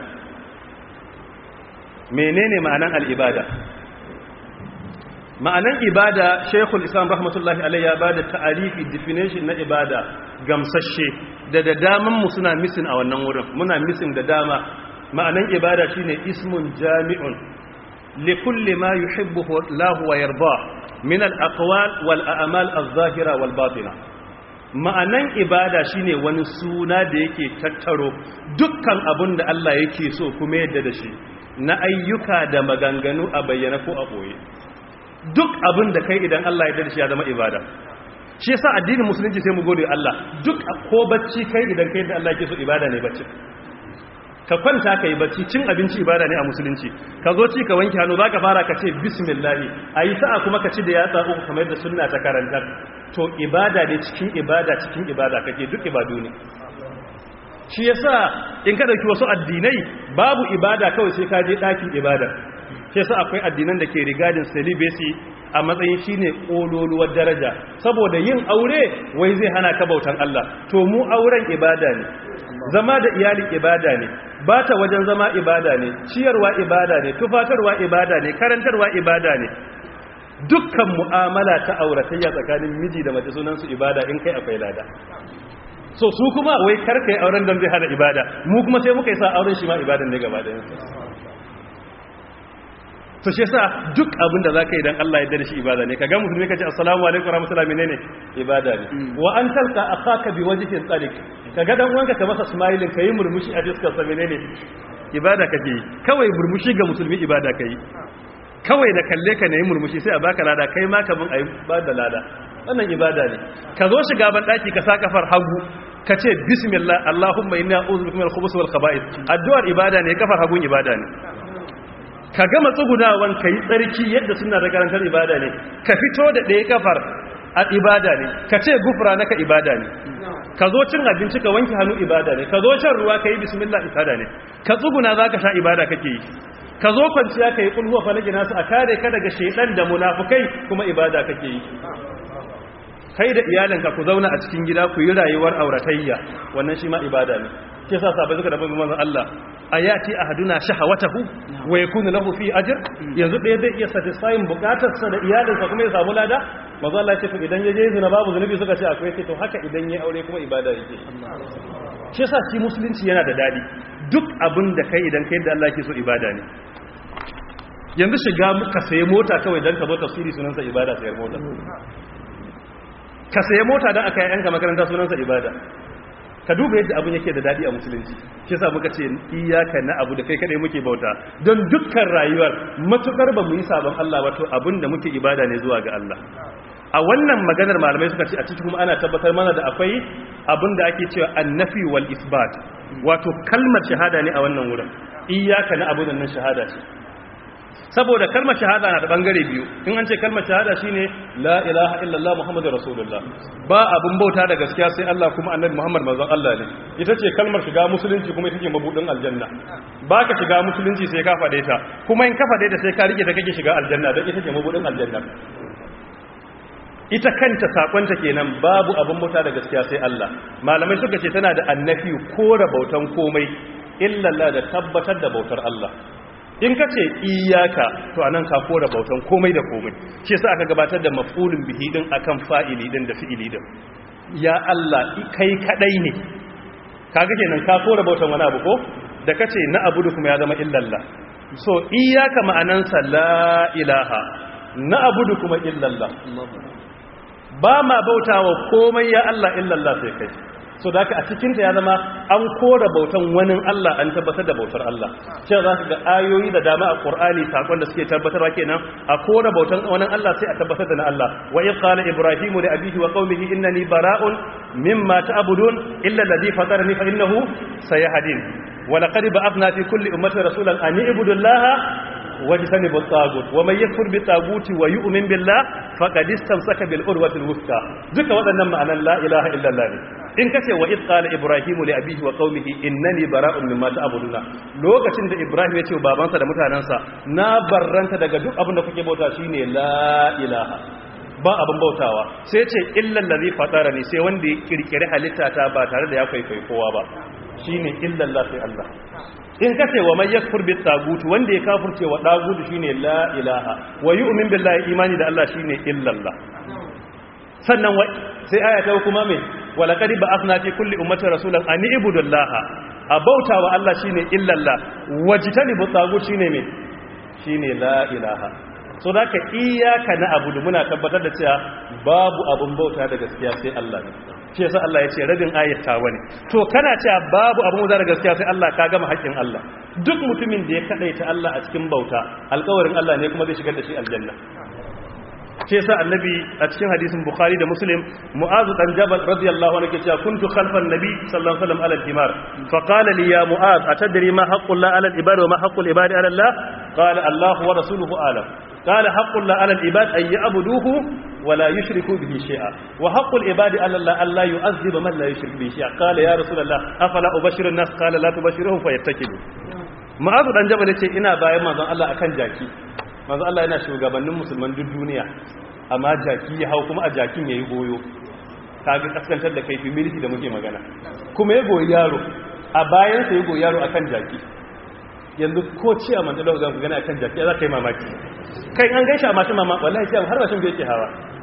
A: menene ma'anan al-ibada ma'anan ibada Sheikhul Islam rahmatullahi alayhi ya bada ta'arifi definition na ibada gamsashe da da daman mu suna missing a wannan wurin muna missing da dama ma'anan ibada shine ismun jami'un li kulli ma yuhibbuhu Allah wa yarda min al-aqwal wal a'mal az-zahira wal batina ma'anan ibada shine wani suna da yake tattaro dukkan abin da Allah yake so kuma yadda da shi na ayyuka da maganganu a bayyana ko a boye duk abin da kai idan Allah ya yarda da shi ya zama ibada shi yasa addinin musulunci sai mu gode Allah duk ko bacci kai idan kai da Allah yake so ibada ne bacci ka kwanta kai bacci cin abinci ibada ne a musulunci ka zo ci ka wanke hannu zaka fara ka ce bismillah ayi sa'a kuma ka ci da yatsa uku kamar da sunna ta karantar to ibada ne cikin ibada cikin ibada kake duk ibadu ne shi yasa in ka dauki wasu addinai babu ibada kawai sai ka je dakin ibada shi yasa akwai addinan da ke rigadin celibacy a matsayin shine kololuwar daraja saboda yin aure wai zai hana ka bautan Allah to mu auren ibada ne zama da iyali ibada ne bata wajen zama ibada ne ciyarwa ibada ne tufatarwa ibada ne karantarwa ibada ne dukkan mu'amala ta auratayya tsakanin miji da mace sunansu ibada in kai akwai lada so su kuma wai karka yi auren don zai hana ibada mu kuma sai muka yi sa auren shi ma ibadan ne gaba da yansu to shi yasa duk abin da zaka yi dan Allah ya yarda da shi ibada ne kaga musulmi kace assalamu alaikum warahmatullahi menene ibada ne wa an talqa akhaka bi wajhin tariq kaga dan uwanka ka masa smiling kai murmushi a fiskar sa menene ibada kake yi kawai murmushi ga musulmi ibada kai kawai da kalle ka ne murmushi sai a baka lada kai ma kaman ayi ba da lada wannan ibada ne ka zo shiga ban daki ka sa kafar hagu ka ce bismillah allahumma inni a'udhu bika minal khubuthi wal khaba'ith addu'ar ibada ne kafar hagun ibada ne ka gama tsugunawan ka yi tsarki yadda suna da karantar ibada ne ka fito da ɗaya kafar a ibada ne ka ce gufura naka ibada ne ka zo cin abinci ka wanke hannu ibada ne ka zo shan ruwa ka yi bismillah ibada ne ka tsuguna za ka sha ibada kake yi ka zo kwanciya ka yi kulhuwa falaki nasu a kare ka daga shaidan da munafukai kuma ibada kake yi kai da iyalinka ku zauna a cikin gida ku yi rayuwar auratayya wannan shi ma ibada ne ke sa sabai suka dabbin manzon Allah ayati ahaduna shahawatahu wa yakunu lahu fi ajr yanzu ɗaya zai iya satisfying bukatarsa da iyalinsa kuma ya samu lada manzon Allah ya ce to idan ya je zina babu zunubi suka ce akwai ce to haka idan ya aure kuma ibada yake shi yasa shi musulunci yana da dadi duk abin da kai idan kai da Allah yake so ibada ne yanzu shiga ka sayi mota kawai dan ka zo tafsiri sunansa ibada sayar mota ka sayi mota dan aka yi yanka makaranta sunansa ibada ka duba yadda abin yake da dadi a musulunci shi yasa muka ce iyaka na abu da kai kadai muke bauta don dukkan rayuwar matukar ba mu yi sabon Allah wato abin da muke ibada ne zuwa ga Allah a wannan maganar malamai suka ce a cikin kuma ana tabbatar mana da akwai abin da ake cewa annafi wal isbat wato kalmar shahada ne a wannan wurin iyaka na abu nan shahada ce saboda kalmar shahada na da bangare biyu in an ce kalmar shahada shine la ilaha illallah muhammadur rasulullah ba abun bauta da gaskiya sai Allah kuma annabi muhammad manzon Allah ne ita ce kalmar shiga musulunci kuma ita ce mabudin aljanna ba ka shiga musulunci sai ka fade ta kuma in ka fade ta sai ka rike ta kake shiga aljanna don ita ce mabudin aljanna ita kanta sakonta kenan babu abun bauta da gaskiya sai Allah malamai suka ce tana da annafi kora bautan komai illallah da tabbatar da bautar Allah in ka ce iyaka to anan ka kora bautan komai da komai shi yasa aka gabatar da maf'ulun bihi din akan fa'ili din da fi'ili din ya Allah kai kadai ne kaga kenan ka kora bautan wani abu ko da kace na abudu kuma ya zama illallah so iyaka ma'anansa la ilaha na abudu kuma illallah ba ma bautawa komai ya Allah illallah sai kai so da a cikinta ya zama an kora bautan wani Allah an tabbatar da bautar Allah cewa za ka ga ayoyi da dama a Qur'ani sakon da suke tabbatarwa kenan a kora bautan wani Allah sai a tabbatar da na Allah wa idh qala ibrahimu li abihi wa qaumihi innani bara'un mimma ta'budun illa alladhi fatarani fa innahu sayahdin wa laqad ba'athna fi kulli ummatin rasulan an i'budu allaha wajtanibu at-tagut wa man yakfur bi taguti wa yu'min billah faqad istamsaka bil urwati al-wuthqa duka waɗannan ma'anan la ilaha illa Allah ne in kace wa id qala ibrahimu li abihi wa qaumihi innani bara'un mimma ta'buduna lokacin da ibrahim ya ce wa babansa da mutanansa na barranta daga duk abin da kuke bauta shine la ilaha ba abin bautawa sai ce illal ladhi fatarani sai wanda ya kirkire halitta ta ba tare da ya kwaikwayi kowa ba shine illallah sai Allah in kace wa man yakfur bit tagut wanda ya kafirce wa dagut shine la ilaha wa yu'min billahi imani da Allah shine illallah sannan sai aya ta kuma me wala qad ba'athna fi kulli ummati rasulan an ibudullaha abauta wa Allah shine illallah wajtanibu tagut shine me shine la ilaha so da ka iyaka na abudu muna tabbatar da cewa babu abun bauta da gaskiya sai Allah ne shi yasa Allah ya ce rabin ayat ta wani to kana cewa babu abun bauta da gaskiya sai Allah ka gama haƙƙin Allah duk mutumin da ya kadaita Allah a cikin bauta alƙawarin Allah ne kuma zai shigar da shi aljanna shi yasa annabi a cikin hadisin bukhari da muslim mu'azu dan jabal radiyallahu anhu yake cewa kuntu khalfan nabi sallallahu alaihi wasallam ala al-himar fa qala li ya mu'az atadri ma haqqu la ala al-ibad wa ma haqqu al-ibad ala Allah qala Allah wa rasuluhu alam قال حق الله على العباد أن يعبدوه ولا يشركوا به شيئا وحق العباد على الله أن لا يعذب من لا يشرك به شيئا قال يا رسول الله أفلا أبشر الناس قال لا تبشرهم فيتكلوا معاذ dan jabal yace ina bayan manzon Allah akan jaki manzon Allah yana shugabannin musulman duk duniya amma jaki ya hau kuma a jakin yayi goyo kaga kaskantar da kai humility da muke magana kuma ya goyi yaro a bayan sa ya goyi yaro akan jaki yanzu ko ci a manzon Allah zan gana akan jaki za ka yi mamaki kai an gaishe a mashin mama wallahi sai har mashin bai ke hawa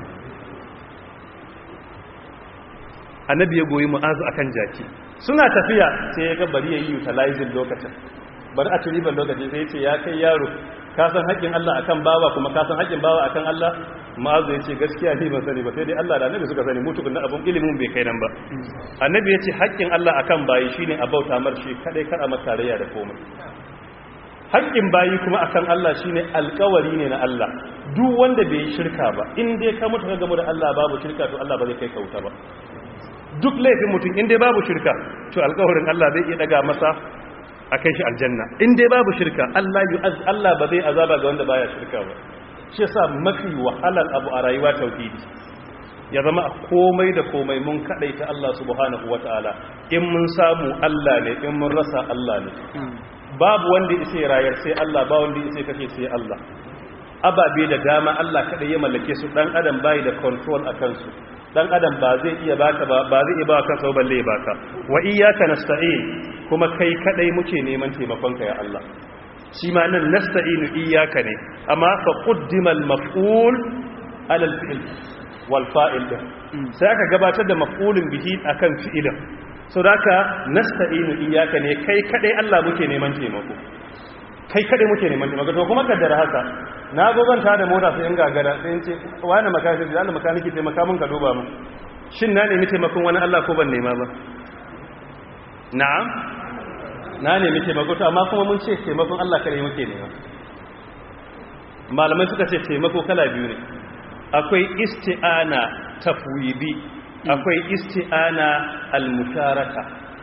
A: annabi ya goyi mu'azu akan jaki suna tafiya sai ya ga bari yayi utilizing lokacin bari a turiban lokaci sai ya ce ya kai yaro ka san haƙƙin Allah akan bawa kuma ka san haƙƙin bawa akan Allah mu'azu ya ce gaskiya ni ban sani ba sai dai Allah da annabi suka sani mutu kunna abun ilimin bai kai nan ba annabi ya ce haƙƙin Allah akan bayi shine a bauta mar shi kadai kar a masa tarayya da komai haƙƙin bayi kuma akan Allah shine alƙawari ne na Allah duk wanda bai yi shirka ba in dai ka mutu ka gamu da Allah babu shirka to Allah ba zai kai kauta ba duk laifin mutum in dai babu shirka to alƙawarin Allah zai iya daga masa a kai shi aljanna in dai babu shirka Allah yu'az Allah ba zai azaba ga wanda baya shirka ba shi yasa mafi wahalar abu a rayuwa tauhidi ya zama a komai da komai mun kadaita Allah subhanahu wataala in mun samu Allah ne in mun rasa Allah ne babu wanda isa rayar sai Allah ba wanda isa kashe sai Allah ababe da dama Allah kada ya mallake su dan adam bai da control a kansu dan adam ba zai iya baka ba ba zai iya baka kansa balle baka wa iyyaka nasta'in kuma kai kadai muke neman taimakon ka ya Allah shi ma nan nasta'inu iyyaka ne amma fa quddima al-maf'ul ala al-fi'l wal fa'il sai aka gabatar da maf'ulin bihi akan fi'ilin so da ka nasta'inu iyaka ne kai kadai Allah muke neman taimako kai kadai muke neman taimako to kuma kaddara haka na zo zan tada mota sai in gagara sai in ce wani makaniki da Allah makaniki taimaka mun ka duba mun shin na nemi taimakon wani Allah ko ban nema ba na'am na nemi taimako to amma kuma mun ce taimakon Allah kadai muke nema malamai suka ce taimako kala biyu ne akwai isti'ana tafwidi akwai isti'ana al-musharaka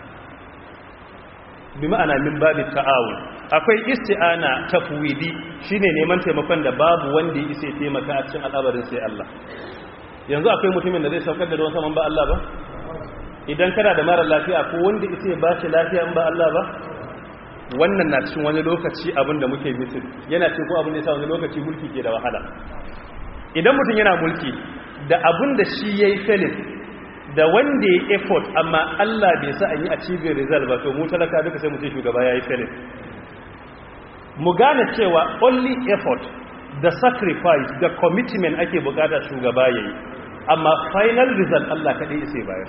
A: bi ma'ana min babit ta'awun akwai isti'ana tafwidi shine neman taimakon da babu wanda ya isa taimaka a cikin al'abarin sai Allah yanzu akwai mutumin da zai saukar da ruwan saman ba Allah ba idan kana da mara lafiya ko wanda isa ya bashi lafiya in ba Allah ba wannan na cikin wani lokaci abin da muke mitin yana cikin ko abin da yasa wani lokaci mulki ke da wahala idan mutum yana mulki da abin da shi yayi felin da wanda ya effort amma Allah bai sa an yi achieving result ba to mu talaka duka sai mu ce shugaba yayi felin mu gane cewa only effort da sacrifice da commitment ake bukata shugaba yayi amma final result Allah kadai sai bayar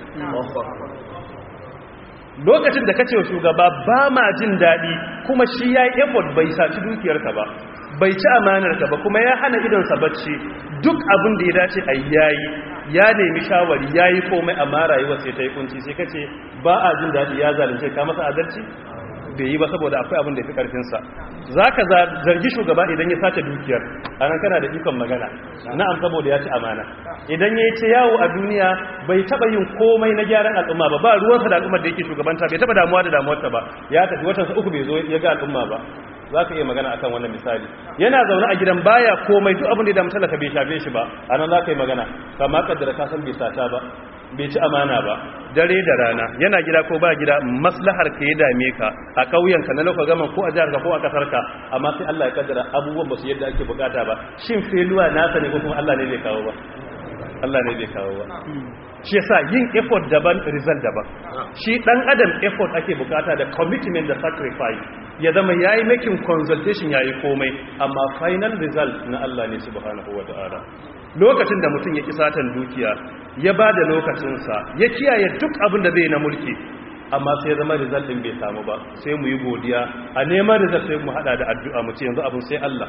A: lokacin da kace wa shugaba ba ma jin dadi kuma shi yayi effort bai saci dukiyarka ba bai ci amanarka ba kuma ya hana idonsa bacci duk abin da ya dace a yayi ya nemi shawari yayi komai amma rayuwar sai ta yi kunci sai kace ba a jin dadi ya zalunce ka masa adalci bai yi ba saboda akwai abin da ya fi karfinsa za ka zargi shugaba idan ya sace dukiyar a nan kana da ikon magana na'am saboda ya ci amana idan ya yi ce yawo a duniya bai taba yin komai na gyaran al'umma ba ba ruwansa da al'ummar da yake shugabanta bai taba damuwa da damuwarta ba ya tafi watansa uku bai zo ya ga al'umma ba za ka iya magana akan wannan misali yana zaune a gidan baya komai duk abin da ya damu talaka bai shafe shi ba a nan za ka yi magana kama kaddara ka san bai sata ba bai ci amana ba dare da rana yana gida ko ba gida maslahar ka ya dame ka a ƙauyenka na lokacin gaman ko a jihar ka ko a kasar ka amma sai Allah ya kaddara abubuwan ba su yadda ake bukata ba shin feluwa nasa ne ko kuma Allah ne bai kawo ba Allah ne bai kawo ba shi yasa yin effort daban result daban shi dan adam effort ake bukata da commitment da sacrifice ya zama yayi making consultation yayi komai amma final result na Allah ne subhanahu wataala lokacin da mutum ya ki satan dukiya ya ba da lokacinsa ya kiyaye duk abin da zai na mulki amma sai ya zama result din bai samu ba sai mu yi godiya a neman result sai mu hada da addu'a mu ce yanzu abin sai Allah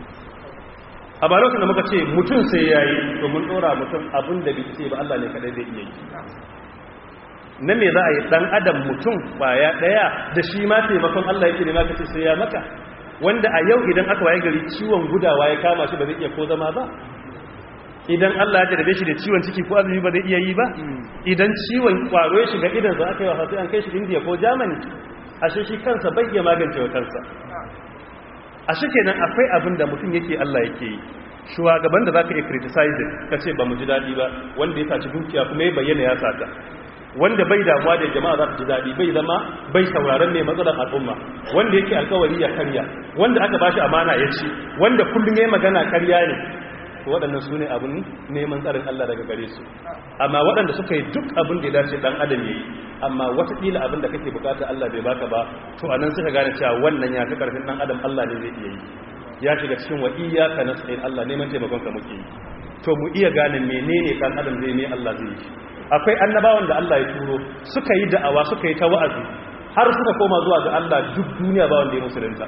A: a ba lokacin da muka ce mutum sai yayi to mun dora mutum abin da bai ce ba Allah ne kadai zai iya yi na me za a yi dan adam mutum baya daya da shi ma taimakon Allah yake ne maka ce sai ya maka wanda a yau idan aka waye gari ciwon gudawa ya kama shi ba zai iya ko zama ba idan Allah ya jarabe shi da ciwon ciki ko azumi ba zai iya yi ba idan ciwon kwaro ya shiga idan za aka yi wasa sai an kai shi India ko Germany ashe shi kansa bai iya magance wa kansa ashe kenan akwai abin da mutum yake Allah yake yi shugaban da zaka yi criticize ka ce ba mu ji dadi ba wanda ya saci dukiya kuma ya bayyana ya sata wanda bai damuwa da jama'a za su ji daɗi bai zama bai sauraron mai matsalar al'umma wanda yake alkawari ya karya wanda aka bashi amana ya ci wanda kullum ya yi magana karya ne waɗannan su ne abin neman tsarin Allah daga gare su amma waɗanda suka yi duk abin da ya dace ɗan adam ya yi amma watakila abin da kake bukata Allah bai baka ba to a nan suka gane cewa wannan ya fi ƙarfin ɗan adam Allah ne zai iya yi ya shiga cikin wa iyaka nasta'in Allah neman taimakon ka muke yi to mu iya gane menene ɗan adam zai ne Allah zai yi akwai annabawan da Allah ya turo suka yi da'awa suka yi ta wa'azi har suka koma zuwa ga Allah duk duniya ba wanda ya musulunta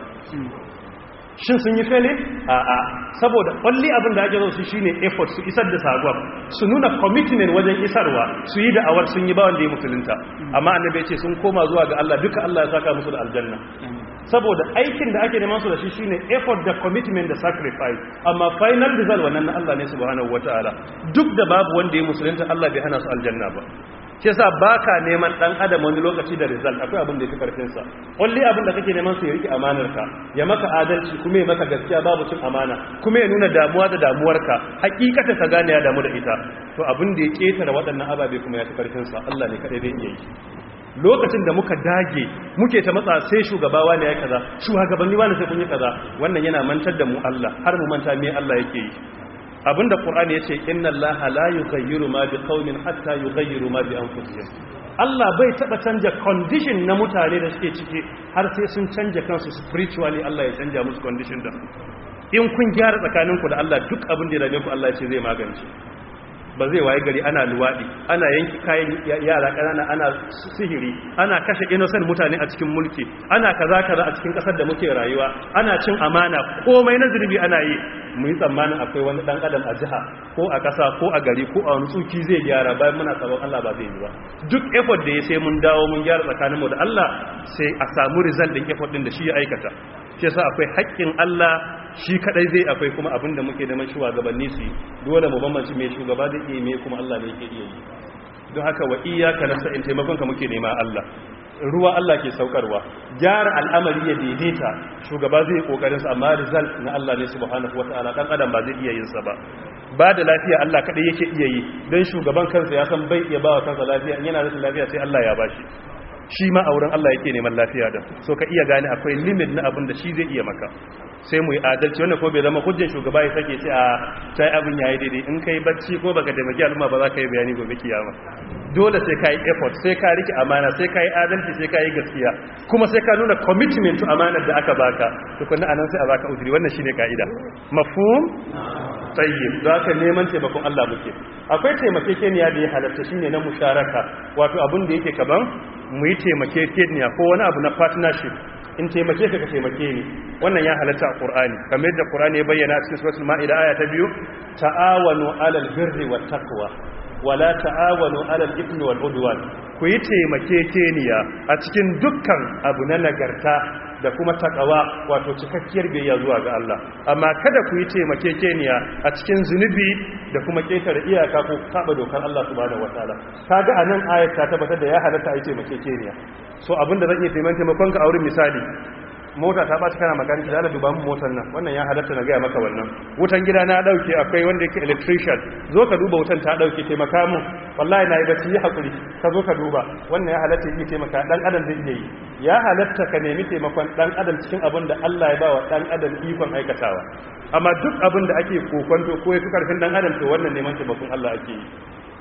A: shin sun yi fele a a saboda kwalli abin da ake zo su shine effort su isar da sagon su nuna commitment wajen isarwa su yi da'awar sun yi ba wanda ya musulunta amma annabi ya ce sun koma zuwa ga Allah duka Allah ya saka musu da aljanna saboda aikin da ake neman su da shi shine effort da commitment da sacrifice amma final result wannan na Allah ne subhanahu wataala duk da babu wanda ya musulunta Allah bai hana su aljanna ba shi yasa baka neman dan adam wani lokaci da result akwai abin da yake karfin sa kulli abin da kake neman su ya rike amanar ka ya maka adalci kuma ya maka gaskiya babu cin amana kuma ya nuna damuwa da damuwar ka hakikata ka gane ya damu da ita to abin da ya ketare waɗannan ababe kuma ya fi karfin sa Allah ne kadai zai iya yi lokacin da muka dage muke ta matsa sai shugabawa ne ya kaza shugabanni wani sai kun yi kaza wannan yana mantar da mu Allah har mu manta me Allah yake yi abinda qur'ani yace inna allaha la yughayyiru ma biqaumin hatta yughayyiru ma bi anfusihim Allah bai taba canja condition na mutane da suke ciki har sai sun canja kansu spiritually Allah ya canja musu condition da in kun gyara tsakaninku da Allah duk abin da ya dame ku Allah ya ce zai magance ba zai waye gari ana luwaɗi ana yanki kayan yara ƙanana ana sihiri ana kashe innocent mutane a cikin mulki ana kaza kaza a cikin ƙasar da muke rayuwa ana cin amana komai na zurbi ana yi mu yi tsammanin akwai wani ɗan adam a jiha ko a ƙasa ko a gari ko a wani tsuki zai gyara bayan muna sabon Allah ba zai yi ba duk effort da ya sai mun dawo mun gyara tsakaninmu da Allah sai a samu result ɗin effort ɗin da shi ya aikata shi yasa akwai haƙƙin Allah shi kadai zai akwai kuma abinda muke da shugabanni su dole mu bambanci mai shugaba zai iya mai kuma Allah ne yake iya yi don haka wa iyyaka nasta'in taimakon ka muke nema Allah ruwa Allah ke saukarwa gyara al'amari ya daidaita shugaba zai kokarin sa amma result na Allah ne subhanahu wataala dan adam ba zai iya yin sa ba ba da lafiya Allah kadai yake iya yi dan shugaban kansa ya san bai iya ba wa kansa lafiya in yana rashin lafiya sai Allah ya bashi shi ma auren Allah yake neman lafiya da so ka iya gane akwai limit na abin da shi zai iya maka sai mu yi adalci wannan ko bai zama hujjan shugaba ya sake ce a sai abin yayi daidai in kai bacci ko baka taimaki al'umma ba za ka yi bayani gobe kiyama dole sai ka yi effort sai ka rike amana sai ka yi adalci sai ka yi gaskiya kuma sai ka nuna commitment to amanar da aka baka tukunna anan sai a baka uzuri wannan shine kaida mafhum tayyib za ka neman taimakon Allah muke akwai taimakekeniya da ya halatta shine na musharaka wato abin da yake kaban mu yi taimakekeniya ko wani abu na partnership in taimake ka ka taimake ni wannan ya halatta a Qur'ani kamar yadda Qur'ani ya bayyana cikin suratul Maida aya ta biyu ta'awanu 'alal birri wat taqwa wala ta'awanu 'alal ithmi wal udwan ku yi taimakekeniya a cikin dukkan abu na nagarta da kuma takawa wato cikakkiyar biyayya zuwa ga Allah amma kada ku yi taimakekeniya a cikin zunubi da kuma ketare iyaka ko saba dokar Allah subhanahu wataala kaga anan ayat ta tabbatar da ya halatta a yi taimakekeniya so abinda zan iya taimakon ka a wurin misali mota ta ɓaci kana makaniki da duba mu motar nan wannan ya halatta na gaya maka wannan wutan gida na ɗauke akwai wanda yake electrician zo ka duba wutan ta ɗauke taimaka mu wallahi na yi bacci yi haƙuri ka zo ka duba wannan ya halatta yi taimaka ɗan adam zai iya yi ya halatta ka nemi taimakon ɗan adam cikin abin da Allah ya ba wa ɗan adam ikon aikatawa amma duk abin da ake kokonto ko ya fi ƙarfin ɗan adam to wannan neman taimakon Allah ake yi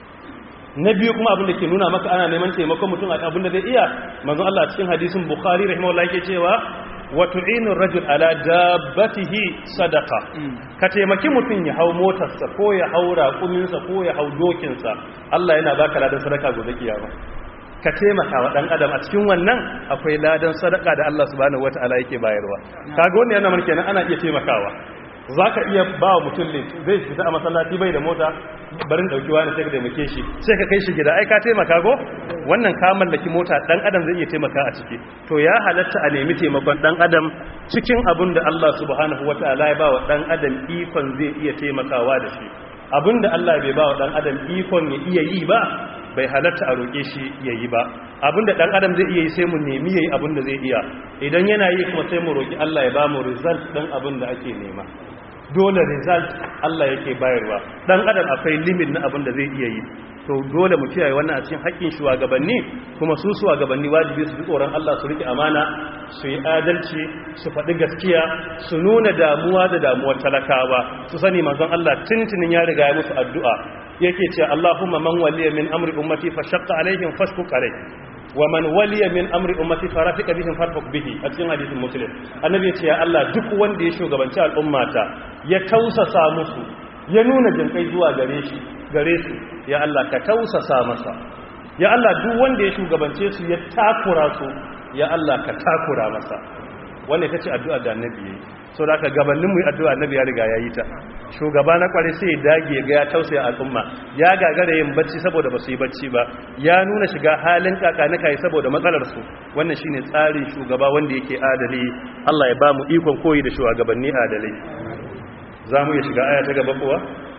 A: na biyu kuma abin da ke nuna maka ana neman taimakon mutum a abin da zai iya manzon Allah cikin hadisin Bukhari rahimahullah yake cewa wa tu'inu rajul ala dabbatihi sadaqa ka taimaki mutum ya hau motarsa ko ya hau raƙuminsa ko ya hau dokinsa Allah yana baka ladan sadaka gobe kiyama ka taimaka wa dan adam a cikin wannan akwai ladan sadaka da Allah subhanahu wataala yake bayarwa kaga wannan yana mana kenan ana iya taimakawa zaka iya ba wa mutum ne zai fita a masallaci bai da mota barin dauki wani sai ka taimake shi sai ka kai shi gida ai ka taimaka go wannan ka mallaki mota dan adam zai iya taimaka a ciki to ya halatta a nemi taimakon dan adam cikin abin da Allah subhanahu wataala ya ba wa dan adam ikon zai iya taimakawa da shi abinda Allah bai ba wa dan adam ikon ya iya yi ba bai halatta a roƙe shi ya yi ba abinda ɗan adam zai iya yi sai mu nemi ya yi abinda zai iya idan yana yi kuma sai mu roƙi Allah ya ba mu result ɗin abinda ake nema dole result Allah yake bayarwa ɗan adam akwai limit na abinda zai iya yi to dole mu kiyaye wannan a cikin haƙƙin shugabanni kuma su shugabanni wajibi su ji tsoron Allah su rike amana su yi adalci su faɗi gaskiya su nuna damuwa da damuwar talakawa su sani manzon Allah tuntunin ya riga ya musu addu'a yake ce Allahumma man waliya min amri ummati fa shaqqa alaihim fashkuk alayh wa man waliya min amri ummati fa rafiqa bihim farfaq bihi a cikin hadisin muslim annabi ya ce ya Allah duk wanda ya shugabanci al'ummata ya tausasa musu ya nuna jinkai zuwa gare shi gare su ya Allah ka tausasa masa ya Allah duk wanda ya shugabance su ya takura su ya Allah ka takura masa wannan ita ce addu'a da annabi yayi so da aka gabanin mu yi addu'a annabi ya riga yayi ta shugaba na kware sai ya dage ga ya tausaya al'umma ya gagara yin bacci saboda ba su yi bacci ba ya nuna shiga halin kakanika yi saboda matsalar su wannan shine tsarin shugaba wanda yake adali Allah ya ba mu ikon koyi da shugabanni adalai za mu iya shiga aya ta gaba kuwa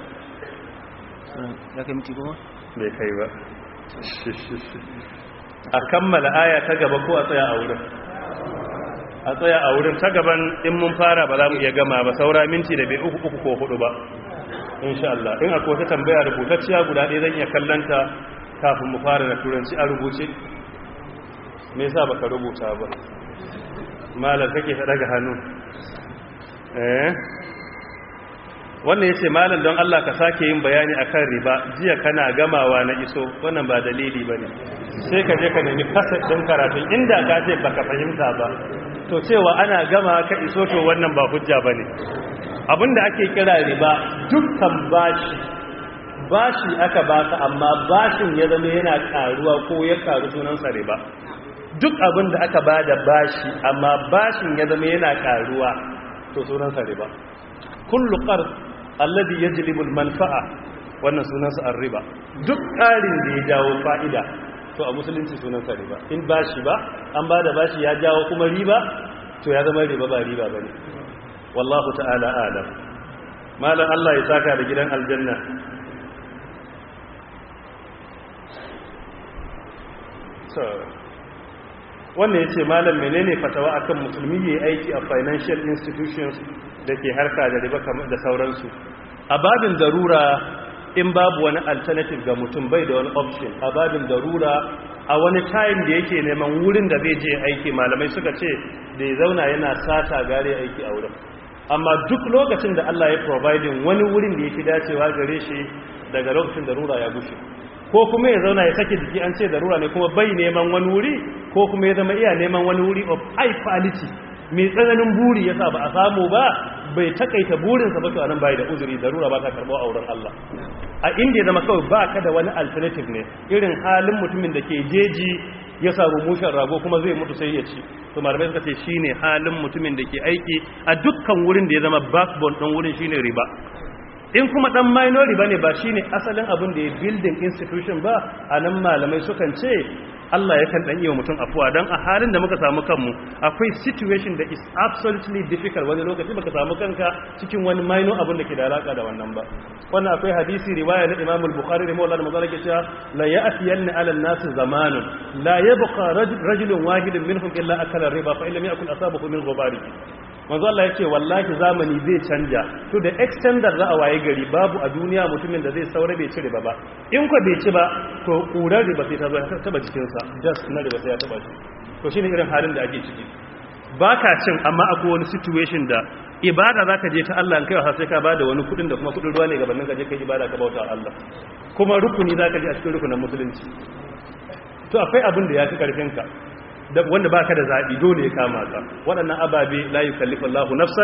B: ya kai miti goma
A: bai kai ba a kammala aya ta gaba ko a tsaya a wurin a tsaya a wurin ta gaban in mun fara ba za mu iya gama ba saura minti da bai uku uku ko hudu ba insha Allah in akwai wata tambaya rubutacciya guda ɗaya zan iya kallanta kafin mu fara da turanci a rubuce me yasa baka rubuta ba malam kake ta daga hannu eh wannan yace malam don Allah ka sake yin bayani akan riba jiya kana gamawa na iso wannan ba dalili bane sai ka je ka nemi kasar din karatun inda ka ce baka fahimta ba to cewa ana gama ka iso to wannan ba hujja bane abinda ake kira riba dukkan bashi bashi aka baka amma bashin ya zama yana karuwa ko ya karu sunansa riba duk abinda aka bada bashi amma bashin ya zama yana karuwa to sunansa riba kullu qard alladhi yajlibu al-manfa'a wannan sunansa ar-riba duk ƙarin da ya jawo fa'ida to a musulunci sunansa riba in bashi ba an bada bashi ya jawo kuma riba to ya zama riba ba riba bane wallahu ta'ala alam malam Allah ya saka da gidan aljanna so wannan yace malam menene fatawa akan musulmi yayi aiki a financial institutions da ke harka da riba kamar da sauransu a babin darura in babu wani alternative ga mutum bai da wani option a babin darura a wani time da yake neman wurin da zai je aiki malamai suka ce da ya zauna yana sata gare aiki a wurin amma duk lokacin da Allah ya providing wani wurin da yake dacewa gare shi daga lokacin darura ya gushe ko kuma ya zauna ya sake jiki an ce darura ne kuma bai neman wani wuri ko kuma ya zama iya neman wani wuri of high quality mai tsananin buri yasa ba a samu ba bai takaita burinsa ba to anan bai da uzuri darura ba ta karbo a wurin Allah a inda ya zama kawai ba ka da wani alternative ne irin halin mutumin da ke jeji ya samu mushen rago kuma zai mutu sai ya ci to malamai suka ce shine halin mutumin da ke aiki a dukkan wurin da ya zama backbone ɗin wurin shine riba in kuma dan minor riba ne ba shine asalin abin da ya building institution ba a nan malamai sukan ce Allah yakan dan iya mutum afuwa dan a halin da muka samu kanmu akwai situation da is absolutely difficult wani lokaci baka samu kanka cikin wani minor abin da ke da alaka da wannan ba wannan akwai hadisi riwaya na Imam al-Bukhari rahimahullah da mazalaka cewa la ya'tiyanna 'ala an-nas zamanun la yabqa rajulun wahidun minhum illa akala riba fa illam yakun asabahu min ghubarihi manzo Allah yace wallahi zamani zai canja to da extender za a waye gari babu a duniya mutumin da zai saura bai ci riba ba in ko bai ci ba to kurar riba sai ta zo ta taba jikin sa just na riba sai ya taba shi to shine irin halin da ake ciki baka cin amma akwai wani situation da ibada zaka je ta Allah in kai sai ka bada wani kudin da kuma kudin ruwa ne gabanin ka je kai ibada ka bauta Allah kuma rukuni zaka je a cikin rukunin musulunci to akwai abin da ya fi karfin ka wanda baka da zaɓi dole ya kama ka waɗannan ababe la yukallifu Allahu nafsan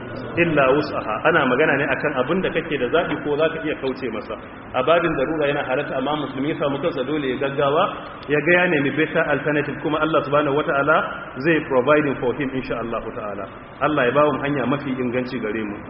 A: illa wus'aha ana magana ne akan abin da kake da zabi ko zaka iya kauce masa a babin darura yana halatta amma musulmi ya samu kansa dole ya gaggawa ya ga ya nemi better alternative kuma Allah subhanahu wataala zai providing for him insha Allah ta'ala Allah ya bawo hanya mafi inganci gare mu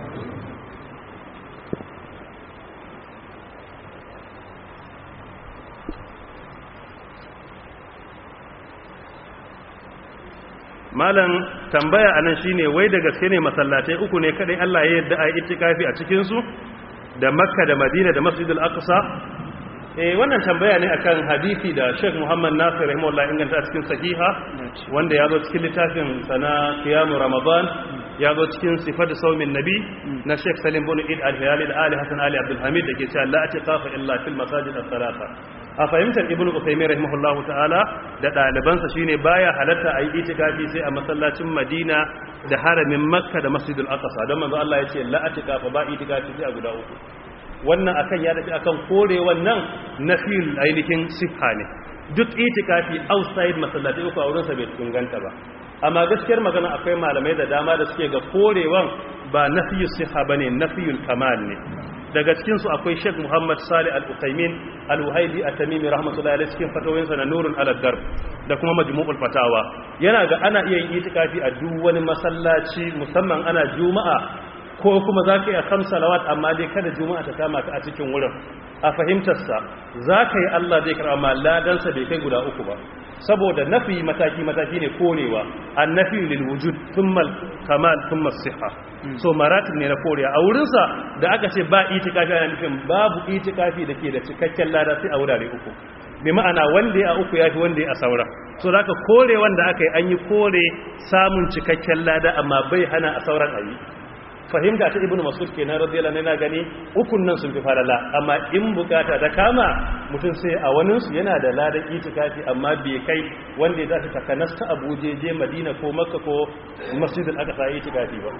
A: malam tambaya anan shine wai da gaske ne masallatai uku ne kadai Allah ya yarda a yi itikafi a cikin su da Makka da Madina da Masjid al-Aqsa eh wannan tambaya ne akan hadisi da Sheikh Muhammad Nasir rahimahullah inganta a cikin sahiha wanda ya zo cikin littafin sana Qiyam Ramadan ya zo cikin sifatu saumin nabi na Sheikh Salim bin Eid al-Hilali da Ali Hassan Ali Abdul Hamid da ke cewa la atiqafa illa fil masajid as-salata a fahimtar ibnu Uthaymeen rahimahullahu ta'ala da ɗalibansa shine baya halatta a yi itikafi sai a masallacin Madina da haramin Makka da Masjidul Aqsa don manzo Allah ya ce la atikafa ba itikafi sai a guda uku wannan akan ya dace akan kore wannan nafil ainihin sifa ne duk itikafi outside masallatai uku a wurin sa bai inganta ba amma gaskiyar magana akwai malamai da dama da suke ga korewan ba nafiyus siha bane nafiyul kamal ne daga cikinsu akwai sheikh muhammad salih al-uqaimin al-wahaidi at-tamimi rahmatullahi alayhi cikin fatawoyinsa na nurun al-dar da kuma majmu'ul fatawa yana ga ana iya yin itikafi a duk wani masallaci musamman ana juma'a ko kuma zaka iya kam salawat amma dai kada juma'a ta kama ka a cikin wurin a fahimtarsa zaka yi Allah zai karɓa amma ladansa bai kai guda uku ba saboda nafi mataki mataki ne korewa annafi lil wujud thumma kamal thumma siha so maratib ne na korewa a wurin sa da aka ce ba itikafi ana nufin babu itikafi dake da cikakken lada sai a wurare uku bi ma'ana wanda ya uku yafi wanda ya a saura so da aka kore wanda aka yi an yi kore samun cikakken lada amma bai hana a sauran ayi fahimta ta ibnu masud kenan radiyallahu anhu yana gani ukun nan sun fi farala amma in bukata da kama mutum sai a wani su yana da ladan itikafi amma bai kai wanda ya zafi takanas ta Abuja je Madina ko Makka ko Masjidul Aqsa itikafi ba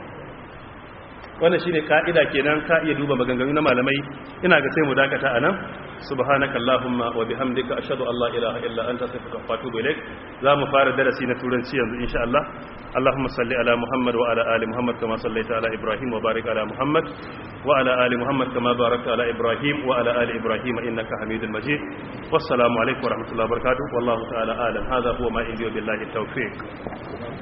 A: wannan shine ka'ida kenan ka iya duba maganganu na malamai ina ga sai mu dakata anan subhanakallahumma wa bihamdika ashhadu an la ilaha illa anta astaghfiruka wa atubu ilaik zamu fara darasi na turanci yanzu insha Allah اللهم صل على محمد وعلى آل محمد كما صليت على إبراهيم وبارك على محمد وعلى آل محمد كما باركت على إبراهيم وعلى آل إبراهيم إنك حميد مجيد والسلام عليكم ورحمة الله وبركاته والله تعالى أعلم هذا هو ما عندي بالله التوفيق